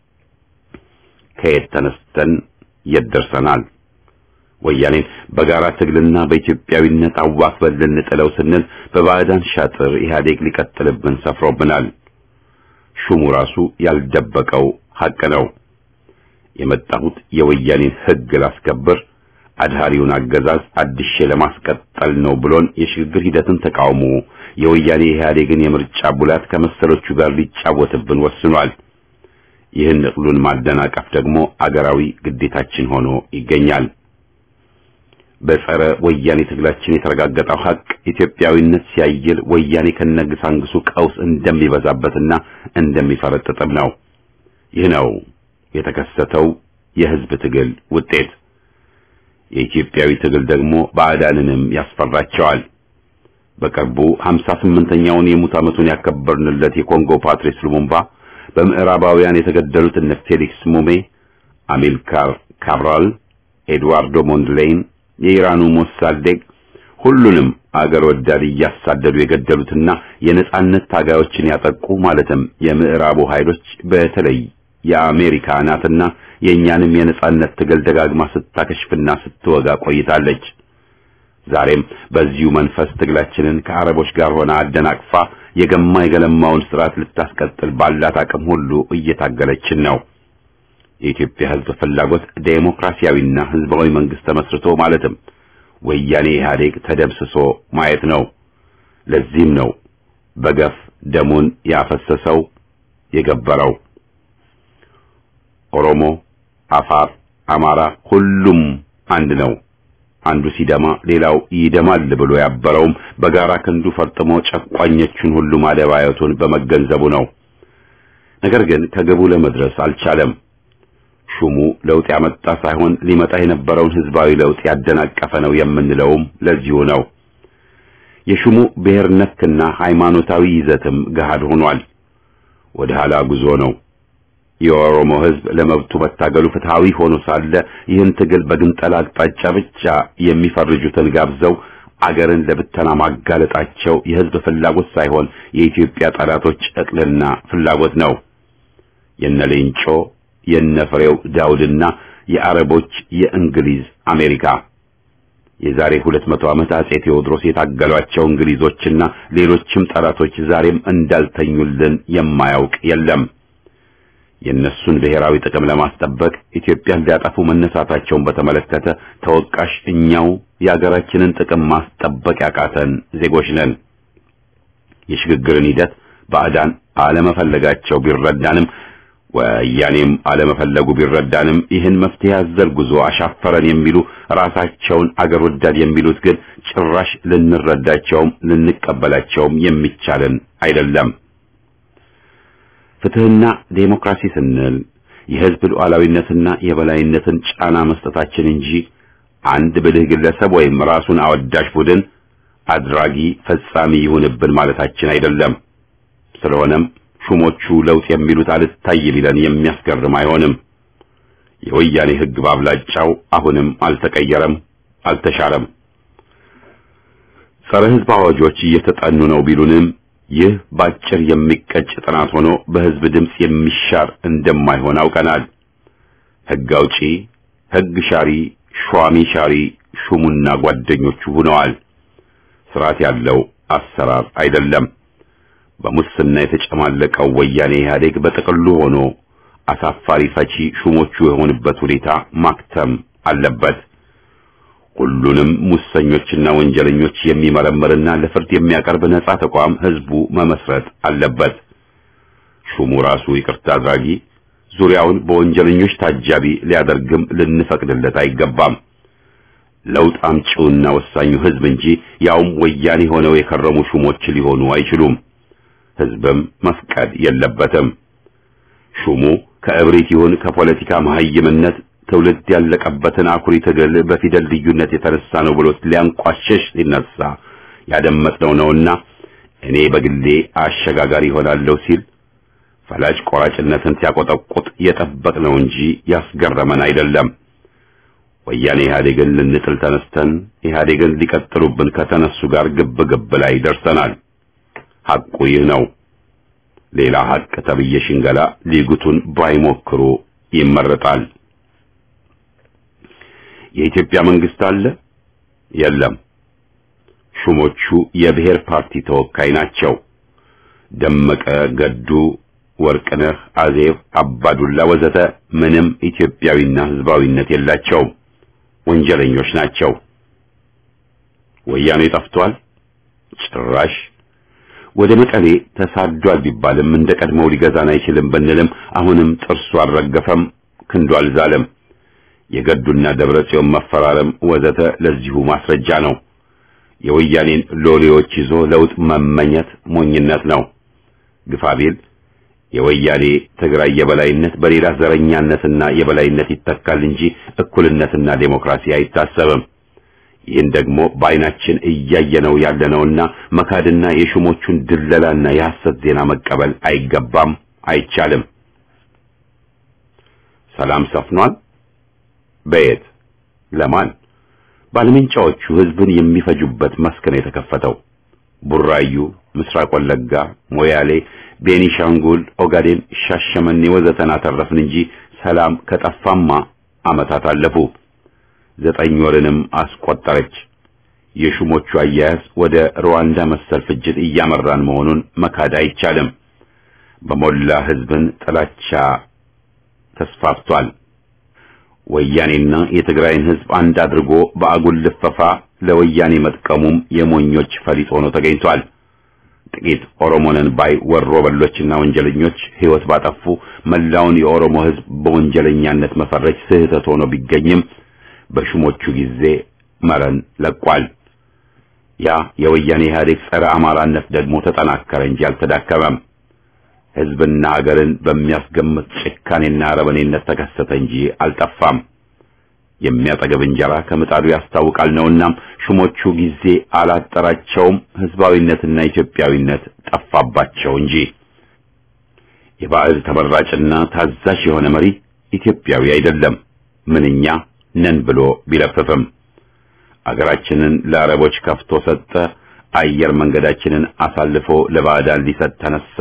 ከየት ተነስተን የት ደርሰናል? ወያኔን በጋራ ትግልና በኢትዮጵያዊነት አዋክበን ልንጥለው ስንል በባዕዳን ሻጥር ኢህአዴግ ሊቀጥልብን ሰፍሮብናል። ሹሙ ራሱ ያልደበቀው ሀቅ ነው። የመጣሁት የወያኔን ህግ ላስከብር አድሃሪውን አገዛዝ አድሼ ለማስቀጠል ነው ብሎን የሽግግር ሂደትን ተቃውሞ የወያኔ ኢህአዴግን የምርጫ ቡላት ከመሰሎቹ ጋር ሊጫወትብን ወስኗል። ይህን እቅሉን ማደናቀፍ ደግሞ አገራዊ ግዴታችን ሆኖ ይገኛል። በጸረ ወያኔ ትግላችን የተረጋገጠው ሀቅ ኢትዮጵያዊነት ሲያይል ወያኔ ከነግሳንግሱ ቀውስ እንደሚበዛበትና እንደሚፈረጥጥም ነው። ይህ ነው የተከሰተው የህዝብ ትግል ውጤት። የኢትዮጵያዊ ትግል ደግሞ ባዕዳንንም ያስፈራቸዋል። በቅርቡ 58ኛውን የሙት ዓመቱን ያከበርንለት የኮንጎ ፓትሪስ ሉሙምባ በምዕራባውያን የተገደሉት እነ ፌሊክስ ሙሜ፣ አሚልካር ካብራል፣ ኤድዋርዶ ሞንድሌይን፣ የኢራኑ ሞሳዴግ ሁሉንም አገር ወዳድ እያሳደዱ የገደሉትና የነጻነት ታጋዮችን ያጠቁ ማለትም የምዕራቡ ኃይሎች በተለይ የአሜሪካ ናትና የእኛንም የነጻነት ትግል ደጋግማ ስታከሽፍና ስትወጋ ቆይታለች። ዛሬም በዚሁ መንፈስ ትግላችንን ከአረቦች ጋር ሆና አደናቅፋ የገማ የገለማውን ስርዓት ልታስቀጥል ባላት አቅም ሁሉ እየታገለችን ነው። የኢትዮጵያ ሕዝብ ፍላጎት ዴሞክራሲያዊና ሕዝባዊ መንግስት ተመስርቶ ማለትም ወያኔ ኢህአዴግ ተደምስሶ ማየት ነው። ለዚህም ነው በገፍ ደሙን ያፈሰሰው የገበረው። ኦሮሞ፣ አፋር፣ አማራ ሁሉም አንድ ነው። አንዱ ሲደማ ሌላው ይደማል ብሎ ያበረውም በጋራ ክንዱ ፈርጥሞ ጨቋኞቹን ሁሉ ማደባየቱን በመገንዘቡ ነው። ነገር ግን ከግቡ ለመድረስ አልቻለም። ሹሙ ለውጥ ያመጣ ሳይሆን ሊመጣ የነበረውን ህዝባዊ ለውጥ ያደናቀፈ ነው የምንለውም ለዚሁ ነው። የሹሙ ብሔር ነክና ሃይማኖታዊ ይዘትም ገሃድ ሆኗል። ወደ ኋላ ጉዞ ነው። የኦሮሞ ህዝብ ለመብቱ መታገሉ ፍትሃዊ ሆኖ ሳለ ይህን ትግል በግንጠላ አቅጣጫ ብቻ የሚፈርጁትን ጋብዘው አገርን ለብተና ማጋለጣቸው የህዝብ ፍላጎት ሳይሆን የኢትዮጵያ ጠላቶች እቅልና ፍላጎት ነው። የነ ሌንጮ የነ ፍሬው ዳውድና የአረቦች የእንግሊዝ አሜሪካ የዛሬ ሁለት መቶ ዓመት አጼ ቴዎድሮስ የታገሏቸው እንግሊዞችና ሌሎችም ጠላቶች ዛሬም እንዳልተኙልን የማያውቅ የለም። የእነሱን ብሔራዊ ጥቅም ለማስጠበቅ ኢትዮጵያን ሊያጠፉ መነሳታቸውን በተመለከተ ተወቃሽ እኛው የአገራችንን ጥቅም ማስጠበቅ ያቃተን ዜጎች ነን። የሽግግርን ሂደት ባዕዳን አለመፈለጋቸው ቢረዳንም ወያኔም አለመፈለጉ ቢረዳንም ይህን መፍትሄ አዘል ጉዞ አሻፈረን የሚሉ ራሳቸውን አገር ወዳድ የሚሉት ግን ጭራሽ ልንረዳቸውም ልንቀበላቸውም የሚቻለን አይደለም። ፍትህና ዴሞክራሲ ስንል የህዝብ ሉዓላዊነትና የበላይነትን ጫና መስጠታችን እንጂ አንድ ብልህ ግለሰብ ወይም ራሱን አወዳሽ ቡድን አድራጊ ፈጻሚ ይሁንብን ማለታችን አይደለም። ስለሆነም ሹሞቹ ለውጥ የሚሉት አልታይ ቢለን የሚያስገርም አይሆንም። የወያኔ ህግ ባብላጫው አሁንም አልተቀየረም፣ አልተሻረም። ጸረ ህዝብ አዋጆች እየተጠኑ ነው ቢሉንም ይህ ባጭር የሚቀጭ ጥናት ሆኖ በህዝብ ድምፅ የሚሻር እንደማይሆን አውቀናል። ህግ አውጪ፣ ህግ ሻሪ፣ ሿሚ ሻሪ ሹሙና ጓደኞቹ ሆነዋል። ስርዓት ያለው አሰራር አይደለም። በሙስና የተጨማለቀው ወያኔ ኢህአዴግ በጥቅሉ ሆኖ አሳፋሪ ፈቺ ሹሞቹ የሆኑበት ሁኔታ ማክተም አለበት። ሁሉንም ሙሰኞችና ወንጀለኞች የሚመረምርና ለፍርድ የሚያቀርብ ነጻ ተቋም ህዝቡ መመስረት አለበት። ሹሙ ራሱ ይቅርታ አድራጊ፣ ዙሪያውን በወንጀለኞች ታጃቢ ሊያደርግም ልንፈቅድለት አይገባም። ለውጥ አምጪውና ወሳኙ ህዝብ እንጂ ያውም ወያኔ ሆነው የከረሙ ሹሞች ሊሆኑ አይችሉም። ህዝብም መፍቀድ የለበትም። ሹሙ ከእብሪት ይሁን ከፖለቲካ መሀይምነት ትውልድ ያለቀበትን አኩሪ ትግል በፊደል ልዩነት የተነሳ ነው ብሎ ሊያንቋሸሽ ሲነሳ ያደመጥነው ነውና እኔ በግሌ አሸጋጋሪ ይሆናለሁ ሲል ፈላጭ ቆራጭነትን ሲያቆጠቁጥ የጠበቅነው እንጂ ያስገረመን አይደለም። ወያኔ ኢህአዴግን ልንጥል ተነስተን ኢህአዴግን ሊቀጥሉብን ከተነሱ ጋር ግብ ግብ ላይ ደርሰናል። ሐቁ ይህ ነው። ሌላ ሐቅ ተብዬ ሽንገላ ሊጉቱን ባይሞክሩ ይመረጣል። የኢትዮጵያ መንግስት አለ? የለም። ሹሞቹ የብሔር ፓርቲ ተወካይ ናቸው። ደመቀ ገዱ፣ ወርቅነህ አዜብ፣ አባዱላ ወዘተ ምንም ኢትዮጵያዊና ህዝባዊነት የላቸውም። ወንጀለኞች ናቸው። ወያኔ ጠፍቷል? ጭራሽ ወደ መቀሌ ተሳዷል ቢባልም እንደ ቀድሞው ሊገዛን አይችልም ብንልም አሁንም ጥርሱ አልረገፈም፣ ክንዱ አልዛለም። የገዱና ደብረ ጽዮን መፈራረም ወዘተ ለዚሁ ማስረጃ ነው። የወያኔን ሎሌዎች ይዞ ለውጥ መመኘት ሞኝነት ነው። ግፋቢል የወያኔ ትግራይ የበላይነት በሌላ ዘረኛነትና የበላይነት ይተካል እንጂ እኩልነትና ዴሞክራሲ አይታሰብም። ይህን ደግሞ በዓይናችን እያየነው ያለነውና መካድና የሹሞቹን ድለላና የሐሰት ዜና መቀበል አይገባም፣ አይቻልም። ሰላም ሰፍኗል። በየት ለማን? ባለመንጫዎቹ ህዝብን የሚፈጁበት መስክ ነው የተከፈተው። ቡራዩ፣ ምስራቅ ወለጋ፣ ሞያሌ፣ ቤኒሻንጉል፣ ኦጋዴን፣ ሻሸመኔ ወዘተን አተረፍን እንጂ ሰላም ከጠፋማ ዓመታት አለፉ። ዘጠኝ ወርንም አስቆጠረች። የሹሞቹ አያያዝ ወደ ሩዋንዳ መሰል ፍጅት እያመራን መሆኑን መካድ አይቻልም። በሞላ ህዝብን ጥላቻ ተስፋፍቷል። ወያኔና የትግራይን ህዝብ አንድ አድርጎ በአጉል ልፈፋ ለወያኔ መጥቀሙም የሞኞች ፈሊጥ ሆኖ ተገኝቷል። ጥቂት ኦሮሞንን ባይ ወሮ በሎችና ወንጀለኞች ህይወት ባጠፉ መላውን የኦሮሞ ህዝብ በወንጀለኛነት መፈረጅ ስህተት ሆኖ ቢገኝም በሹሞቹ ጊዜ መረን ለቋል። ያ የወያኔ ኢህአዴግ ጸረ አማራነት ደግሞ ተጠናከረ እንጂ አልተዳከመም። ህዝብና ሀገርን በሚያስገምት ጭካኔና አረመኔነት ተከሰተ እንጂ አልጠፋም። የሚያጠገብ እንጀራ ከምጣዱ ያስታውቃል ነውናም ሹሞቹ ጊዜ አላጠራቸውም፣ ህዝባዊነትና ኢትዮጵያዊነት ጠፋባቸው እንጂ። የባዕድ ተመራጭና ታዛዥ የሆነ መሪ ኢትዮጵያዊ አይደለም ምንኛ ነን ብሎ ቢለፍፍም አገራችንን ለአረቦች ከፍቶ ሰጠ። አየር መንገዳችንን አሳልፎ ለባዕዳን ሊሰጥ ተነሳ።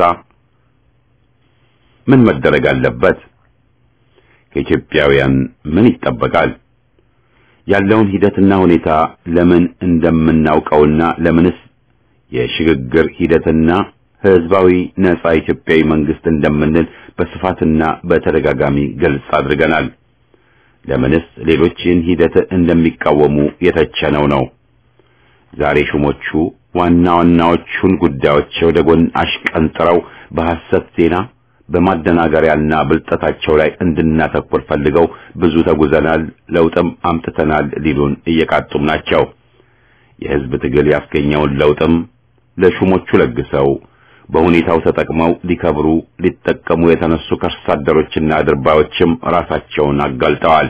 ምን መደረግ አለበት? ከኢትዮጵያውያን ምን ይጠበቃል? ያለውን ሂደትና ሁኔታ ለምን እንደምናውቀውና ለምንስ የሽግግር ሂደትና ህዝባዊ ነጻ ኢትዮጵያዊ መንግስት እንደምንል በስፋትና በተደጋጋሚ ግልጽ አድርገናል። ለምንስ ሌሎች ይህን ሂደት እንደሚቃወሙ የተቸነው ነው። ዛሬ ሹሞቹ ዋና ዋናዎቹን ጉዳዮች ወደ ጎን አሽቀንጥረው በሐሰት ዜና በማደናገሪያና ብልጠታቸው ላይ እንድናተኩር ፈልገው ብዙ ተጉዘናል፣ ለውጥም አምጥተናል ሊሉን እየቃጡም ናቸው። የህዝብ ትግል ያስገኘውን ለውጥም ለሹሞቹ ለግሰው በሁኔታው ተጠቅመው ሊከብሩ ሊጠቀሙ የተነሱ ከርሳ አደሮችና አድርባዮችም ራሳቸውን አጋልጠዋል።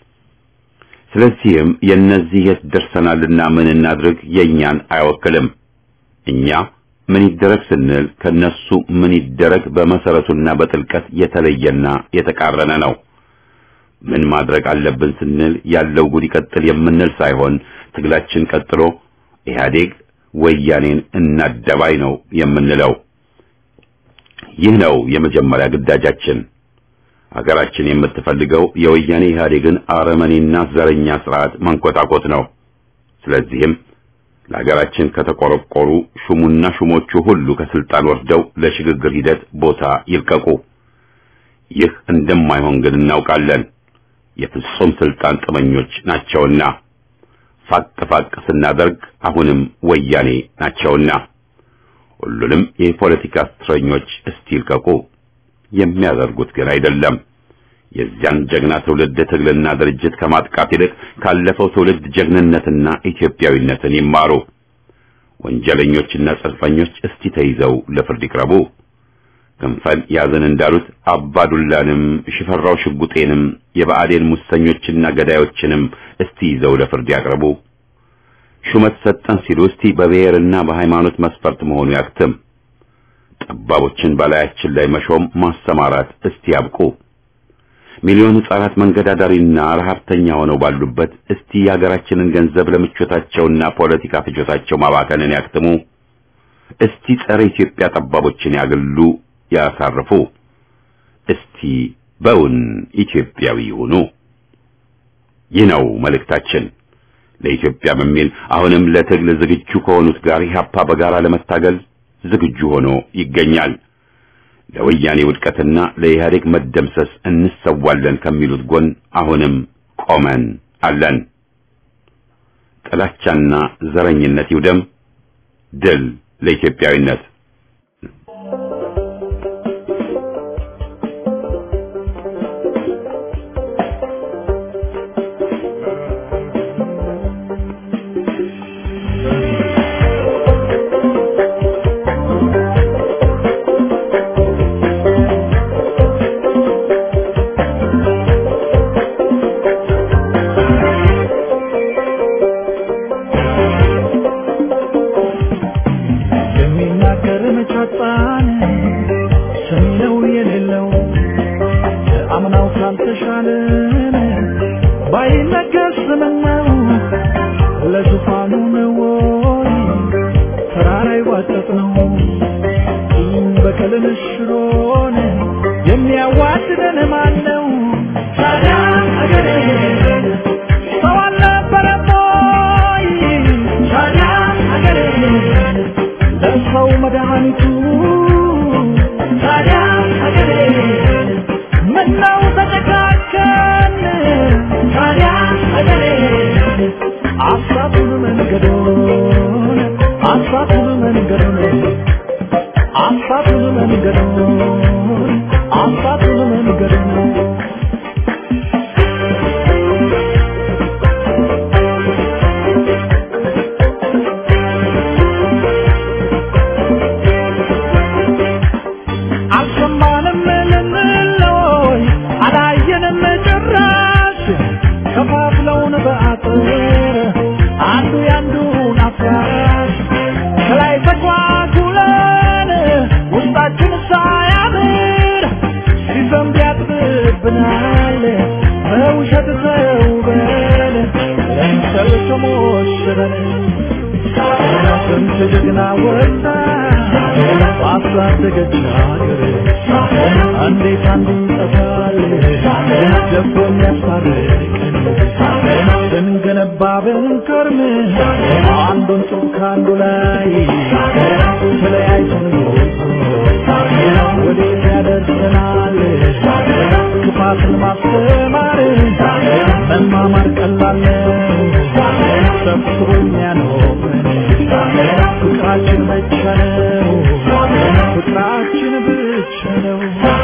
ስለዚህም የእነዚህ የት ደርሰናልና ምን እናድርግ የእኛን አይወክልም። እኛ ምን ይደረግ ስንል ከነሱ ምን ይደረግ በመሰረቱና በጥልቀት የተለየና የተቃረነ ነው። ምን ማድረግ አለብን ስንል ያለው ጉድ ይቀጥል የምንል ሳይሆን ትግላችን ቀጥሎ ኢህአዴግ ወያኔን እናደባይ ነው የምንለው። ይህ ነው የመጀመሪያ ግዳጃችን። ሀገራችን የምትፈልገው የወያኔ ኢህአዴግን አረመኔና ዘረኛ ስርዓት መንኮታኮት ነው። ስለዚህም ለሀገራችን ከተቆረቆሩ ሹሙና ሹሞቹ ሁሉ ከስልጣን ወርደው ለሽግግር ሂደት ቦታ ይልቀቁ። ይህ እንደማይሆን ግን እናውቃለን። የፍጹም ስልጣን ጥመኞች ናቸውና ፋቅ ፋቅ ስናደርግ አሁንም ወያኔ ናቸውና ሁሉንም የፖለቲካ እስረኞች እስቲ ይልቀቁ። የሚያደርጉት ግን አይደለም። የዚያን ጀግና ትውልድ ትግልና ድርጅት ከማጥቃት ይልቅ ካለፈው ትውልድ ጀግንነትና ኢትዮጵያዊነትን ይማሩ። ወንጀለኞችና ጽንፈኞች እስቲ ተይዘው ለፍርድ ይቅረቡ። ክንፈል ያዘን እንዳሉት አባዱላንም ሽፈራው ሽጉጤንም የብአዴን ሙሰኞችና ገዳዮችንም እስቲ ይዘው ለፍርድ ያቅርቡ። ሹመት ሰጠን ሲሉ እስቲ በብሔርና በሃይማኖት መስፈርት መሆኑ ያክትም። ጠባቦችን በላያችን ላይ መሾም ማሰማራት እስቲ ያብቁ። ሚሊዮን ሕፃናት መንገድ አዳሪና ረሀብተኛ ሆነው ባሉበት እስቲ የሀገራችንን ገንዘብ ለምቾታቸውና ፖለቲካ ፍጆታቸው ማባከንን ያክትሙ። እስቲ ጸረ ኢትዮጵያ ጠባቦችን ያግሉ፣ ያሳርፉ። እስቲ በውን ኢትዮጵያዊ ይሁኑ። ይህ ነው መልእክታችን። ለኢትዮጵያ በሚል አሁንም ለትግል ዝግጁ ከሆኑት ጋር ኢህአፓ በጋራ ለመታገል ዝግጁ ሆኖ ይገኛል። ለወያኔ ውድቀትና ለኢህአዴግ መደምሰስ እንሰዋለን ከሚሉት ጎን አሁንም ቆመን አለን። ጥላቻና ዘረኝነት ይውደም። ድል ለኢትዮጵያዊነት። የሚናገር መቻጣን ሰሚ ነው የሌለው አምናው ካልተሻለን ባይነገር ስምነው ለዙፋኑ ነው ወይ ተራራ ይዋጠጥ ነው በቀልን ሽሮን የሚያዋድደን ማን ነው ታዲያ አገሬ ሰው አልነበረም ወይ ታዲያ አገሬ ለሰው መድኃኒቱ ታዲያ ሀገሬ ምነው ተጨካከን ታዲያ ሀገሬ አሳቱን መንገዶን አሳቱን መንገዶን አሳቱን መንገዶን አሳቱን መንገዶን አልሰማንም ልንለይ አላየንም ጭራሽ ከፋፍለውን በአጥር አንዱ ያንዱን አፍራሽ ከላይ ተጓጉለን ውስጣችን ሳያምር ሲዘንብ ያጥብብናል በውሸት ተውበን ለምሰል ተሞሽረን ስንት ጀግና ወጣ ባሳደገች ሀገር እንዴት አንዱ ይጠፋል ደቦ የሚያስታርቀን ስንገነባ ብንከርም አንዱን ጡብ ከአንዱ ላይ ተለያይተን ወዴት ያደርሰናል ክፋትን ማስተማር መማማር ቀላል ነው ሰብስቦ የሚያኖረን ፍቅራችን ብቻ ነው ፍቅራችን ብቻ ነው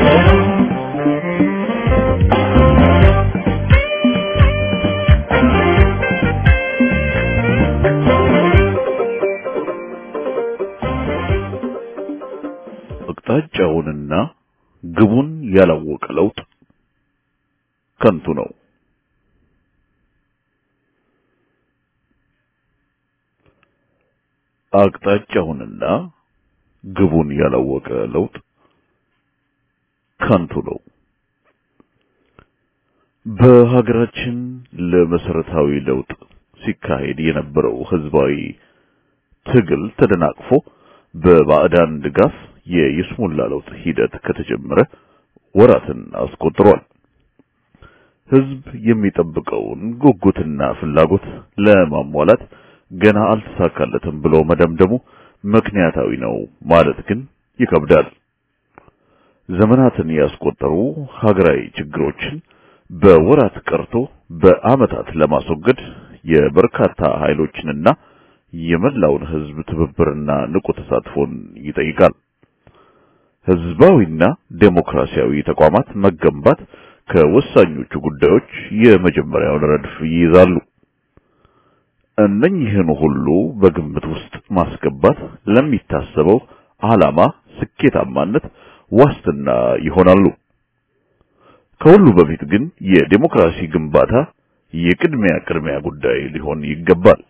አቅጣጫውንና ግቡን ያላወቀ ለውጥ ከንቱ ነው። አቅጣጫውንና ግቡን ያላወቀ ለውጥ ከንቱ ነው። በሀገራችን ለመሰረታዊ ለውጥ ሲካሄድ የነበረው ህዝባዊ ትግል ተደናቅፎ በባዕዳን ድጋፍ የይስሙላ ለውጥ ሂደት ከተጀመረ ወራትን አስቆጥሯል። ህዝብ የሚጠብቀውን ጉጉትና ፍላጎት ለማሟላት ገና አልተሳካለትም ብሎ መደምደሙ ምክንያታዊ ነው ማለት ግን ይከብዳል። ዘመናትን ያስቆጠሩ ሀገራዊ ችግሮችን በወራት ቀርቶ በአመታት ለማስወገድ የበርካታ ኃይሎችንና የመላውን ህዝብ ትብብርና ንቁ ተሳትፎን ይጠይቃል። ህዝባዊና ዴሞክራሲያዊ ተቋማት መገንባት ከወሳኞቹ ጉዳዮች የመጀመሪያውን ረድፍ ይይዛሉ። እነኚህን ሁሉ በግምት ውስጥ ማስገባት ለሚታሰበው ዓላማ ስኬታማነት ዋስትና ይሆናሉ። ከሁሉ በፊት ግን የዴሞክራሲ ግንባታ የቅድሚያ ቅድሚያ ጉዳይ ሊሆን ይገባል።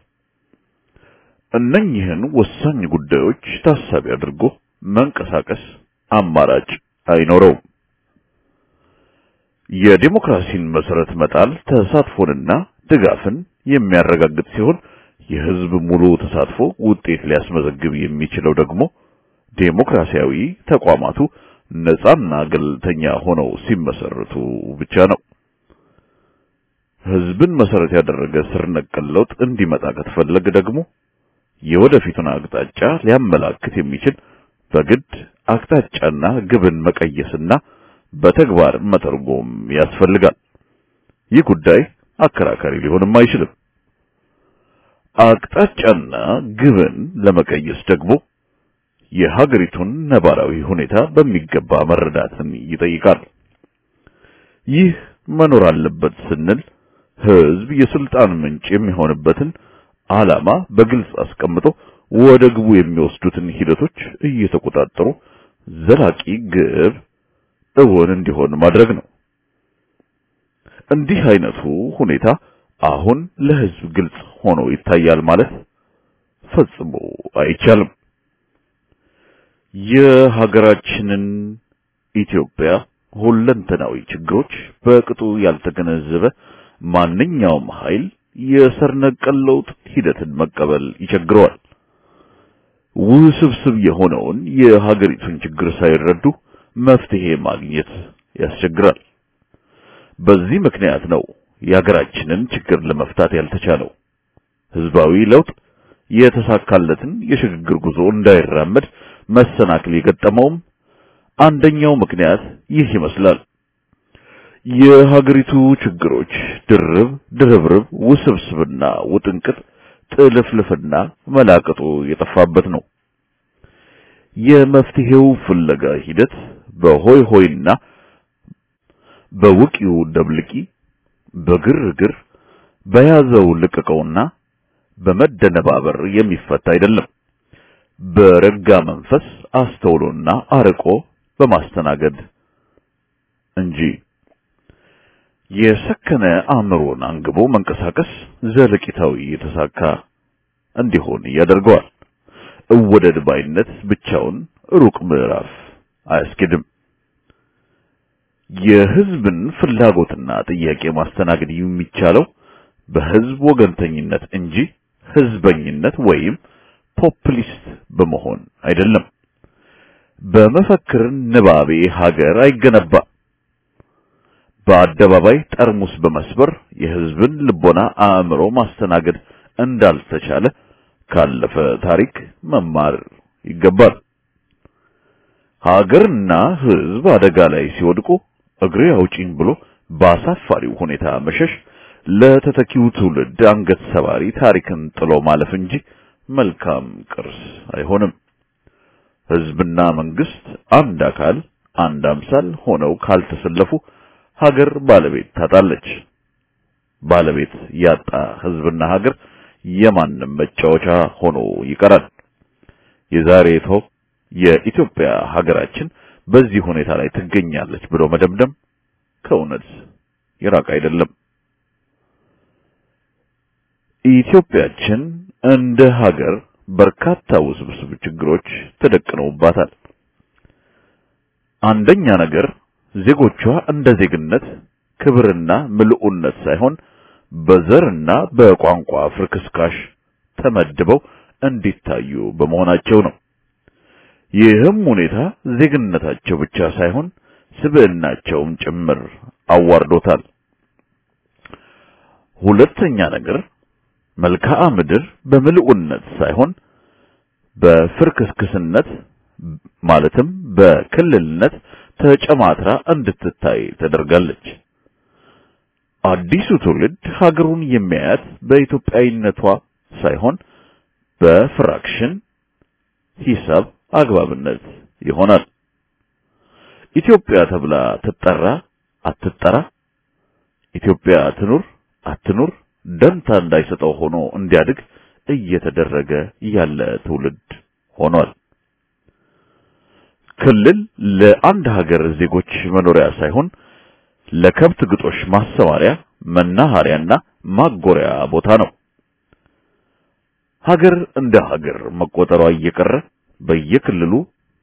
እነኚህን ወሳኝ ጉዳዮች ታሳቢ አድርጎ መንቀሳቀስ አማራጭ አይኖረውም። የዴሞክራሲን መሰረት መጣል ተሳትፎንና ድጋፍን የሚያረጋግጥ ሲሆን የህዝብ ሙሉ ተሳትፎ ውጤት ሊያስመዘግብ የሚችለው ደግሞ ዴሞክራሲያዊ ተቋማቱ ነጻና ገለልተኛ ሆነው ሲመሰረቱ ብቻ ነው። ህዝብን መሰረት ያደረገ ስር ነቀል ለውጥ እንዲመጣ ከተፈለገ ደግሞ የወደፊቱን አቅጣጫ ሊያመላክት የሚችል በግድ አቅጣጫና ግብን መቀየስና በተግባር መተርጎም ያስፈልጋል። ይህ ጉዳይ አከራካሪ ሊሆንም አይችልም። አቅጣጫና ግብን ለመቀየስ ደግሞ የሀገሪቱን ነባራዊ ሁኔታ በሚገባ መረዳትን ይጠይቃል። ይህ መኖር አለበት ስንል ህዝብ የስልጣን ምንጭ የሚሆንበትን ዓላማ በግልጽ አስቀምጦ ወደ ግቡ የሚወስዱትን ሂደቶች እየተቆጣጠሩ ዘላቂ ግብ እውን እንዲሆን ማድረግ ነው። እንዲህ አይነቱ ሁኔታ አሁን ለህዝብ ግልጽ ሆኖ ይታያል ማለት ፈጽሞ አይቻልም። የሀገራችንን ኢትዮጵያ ሁለንተናዊ ችግሮች በቅጡ ያልተገነዘበ ማንኛውም ኃይል የስር ነቀል ለውጥ ሂደትን መቀበል ይቸግረዋል። ውስብስብ የሆነውን የሀገሪቱን ችግር ሳይረዱ መፍትሄ ማግኘት ያስቸግራል። በዚህ ምክንያት ነው የሀገራችንን ችግር ለመፍታት ያልተቻለው። ህዝባዊ ለውጥ የተሳካለትን የሽግግር ጉዞ እንዳይራመድ መሰናክል የገጠመውም አንደኛው ምክንያት ይህ ይመስላል። የሀገሪቱ ችግሮች ድርብ ድርብርብ ውስብስብና ውጥንቅጥ ጥልፍልፍና መላቅጡ የጠፋበት ነው። የመፍትሄው ፍለጋ ሂደት በሆይ ሆይና በውቂው ደብልቂ በግርግር በያዘው ልቅቀውና በመደነባበር የሚፈታ አይደለም። በረጋ መንፈስ አስተውሎና አርቆ በማስተናገድ እንጂ የሰከነ አእምሮን አንግቦ መንቀሳቀስ ዘለቂታዊ የተሳካ እንዲሆን ያደርገዋል። እወደድ ባይነት ብቻውን ሩቅ ምዕራፍ አያስኬድም። የህዝብን ፍላጎትና ጥያቄ ማስተናገድ የሚቻለው በህዝብ ወገንተኝነት እንጂ ህዝበኝነት ወይም ፖፕሊስት በመሆን አይደለም። በመፈክር ንባቤ ሀገር አይገነባም። በአደባባይ ጠርሙስ በመስበር የህዝብን ልቦና አእምሮ ማስተናገድ እንዳልተቻለ ካለፈ ታሪክ መማር ይገባል። ሀገርና ህዝብ አደጋ ላይ ሲወድቁ እግሬ አውጪኝ ብሎ በአሳፋሪው ሁኔታ መሸሽ ለተተኪው ትውልድ አንገት ሰባሪ ታሪክን ጥሎ ማለፍ እንጂ መልካም ቅርስ አይሆንም። ህዝብና መንግስት አንድ አካል አንድ አምሳል ሆነው ካልተሰለፉ ሀገር ባለቤት ታጣለች። ባለቤት ያጣ ህዝብና ሀገር የማንም መጫወቻ ሆኖ ይቀራል። የዛሬቷ የኢትዮጵያ ሀገራችን በዚህ ሁኔታ ላይ ትገኛለች ብሎ መደምደም ከእውነት የራቅ አይደለም። ኢትዮጵያችን እንደ ሀገር በርካታ ውስብስብ ችግሮች ተደቅነውባታል። አንደኛ ነገር ዜጎቿ እንደ ዜግነት ክብርና ምልኡነት ሳይሆን በዘርና በቋንቋ ፍርክስካሽ ተመድበው እንዲታዩ በመሆናቸው ነው። ይህም ሁኔታ ዜግነታቸው ብቻ ሳይሆን ስብዕናቸውም ጭምር አዋርዶታል። ሁለተኛ ነገር መልክዓ ምድር በምልኡነት ሳይሆን በፍርክስክስነት ማለትም በክልልነት ተጨማትራ እንድትታይ ተደርጋለች። አዲሱ ትውልድ ሀገሩን የሚያያት በኢትዮጵያዊነቷ ሳይሆን በፍራክሽን ሂሳብ አግባብነት ይሆናል። ኢትዮጵያ ተብላ ትጠራ አትጠራ፣ ኢትዮጵያ ትኑር አትኑር ደንታ እንዳይሰጠው ሆኖ እንዲያድግ እየተደረገ ያለ ትውልድ ሆኗል። ክልል ለአንድ ሀገር ዜጎች መኖሪያ ሳይሆን ለከብት ግጦሽ ማሰማሪያ፣ መናኸሪያና ማጎሪያ ቦታ ነው። ሀገር እንደ ሀገር መቆጠሯ እየቀረ በየክልሉ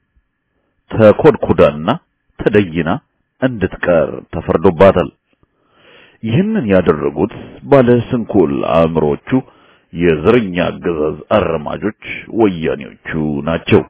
ተኮድኩዳና ተደይና እንድትቀር ተፈርዶባታል። ይህንን ያደረጉት ባለ ስንኩል አእምሮቹ የዘረኛ አገዛዝ አረማጆች ወያኔዎቹ ናቸው።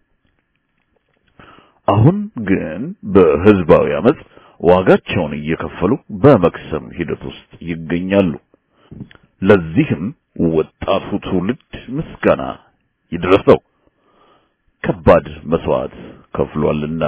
አሁን ግን በህዝባዊ አመጽ ዋጋቸውን እየከፈሉ በመክሰም ሂደት ውስጥ ይገኛሉ። ለዚህም ወጣቱ ትውልድ ምስጋና ይድረሰው፣ ከባድ መስዋዕት ከፍሏልና።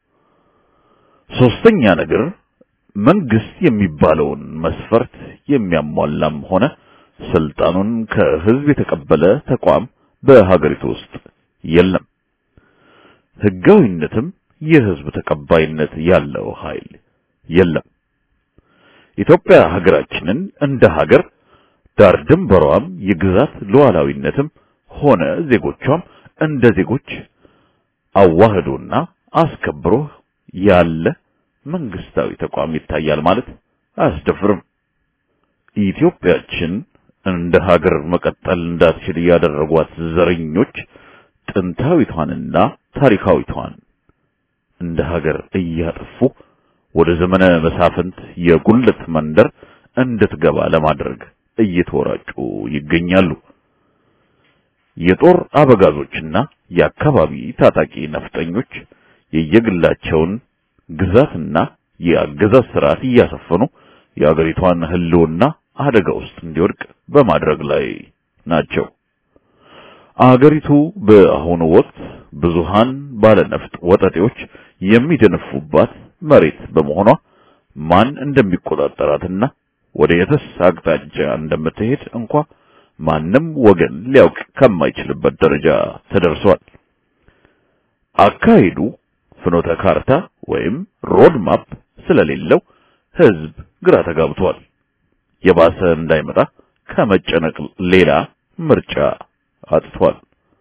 ሶስተኛ ነገር መንግስት የሚባለውን መስፈርት የሚያሟላም ሆነ ስልጣኑን ከህዝብ የተቀበለ ተቋም በሀገሪቱ ውስጥ የለም። ህጋዊነትም የህዝብ ተቀባይነት ያለው ኃይል የለም። ኢትዮጵያ ሀገራችንን እንደ ሀገር ዳር ድንበሯም የግዛት ሉዓላዊነትም ሆነ ዜጎቿም እንደ ዜጎች አዋህዶና አስከብሮ ያለ መንግስታዊ ተቋም ይታያል ማለት አያስደፍርም። ኢትዮጵያችን እንደ ሀገር መቀጠል እንዳትችል ያደረጓት ዘረኞች ጥንታዊቷንና ታሪካዊቷን እንደ ሀገር እያጠፉ ወደ ዘመነ መሳፍንት የጉልት መንደር እንድትገባ ለማድረግ እየተወራጩ ይገኛሉ። የጦር አበጋዞችና የአካባቢ ታጣቂ ነፍጠኞች የየግላቸውን ግዛትና የአገዛዝ ስርዓት እያሰፈኑ የአገሪቷን ህልውና አደጋ ውስጥ እንዲወድቅ በማድረግ ላይ ናቸው። አገሪቱ በአሁኑ ወቅት ብዙሃን ባለነፍጥ ወጠጤዎች የሚደነፉባት መሬት በመሆኗ ማን እንደሚቆጣጠራትና ወደ የትስ አቅጣጫ እንደምትሄድ እንኳ ማንም ወገን ሊያውቅ ከማይችልበት ደረጃ ተደርሷል። አካሄዱ ፍኖተ ካርታ ወይም ሮድ ማፕ ስለሌለው ህዝብ ግራ ተጋብቷል። የባሰ እንዳይመጣ ከመጨነቅ ሌላ ምርጫ አጥቷል።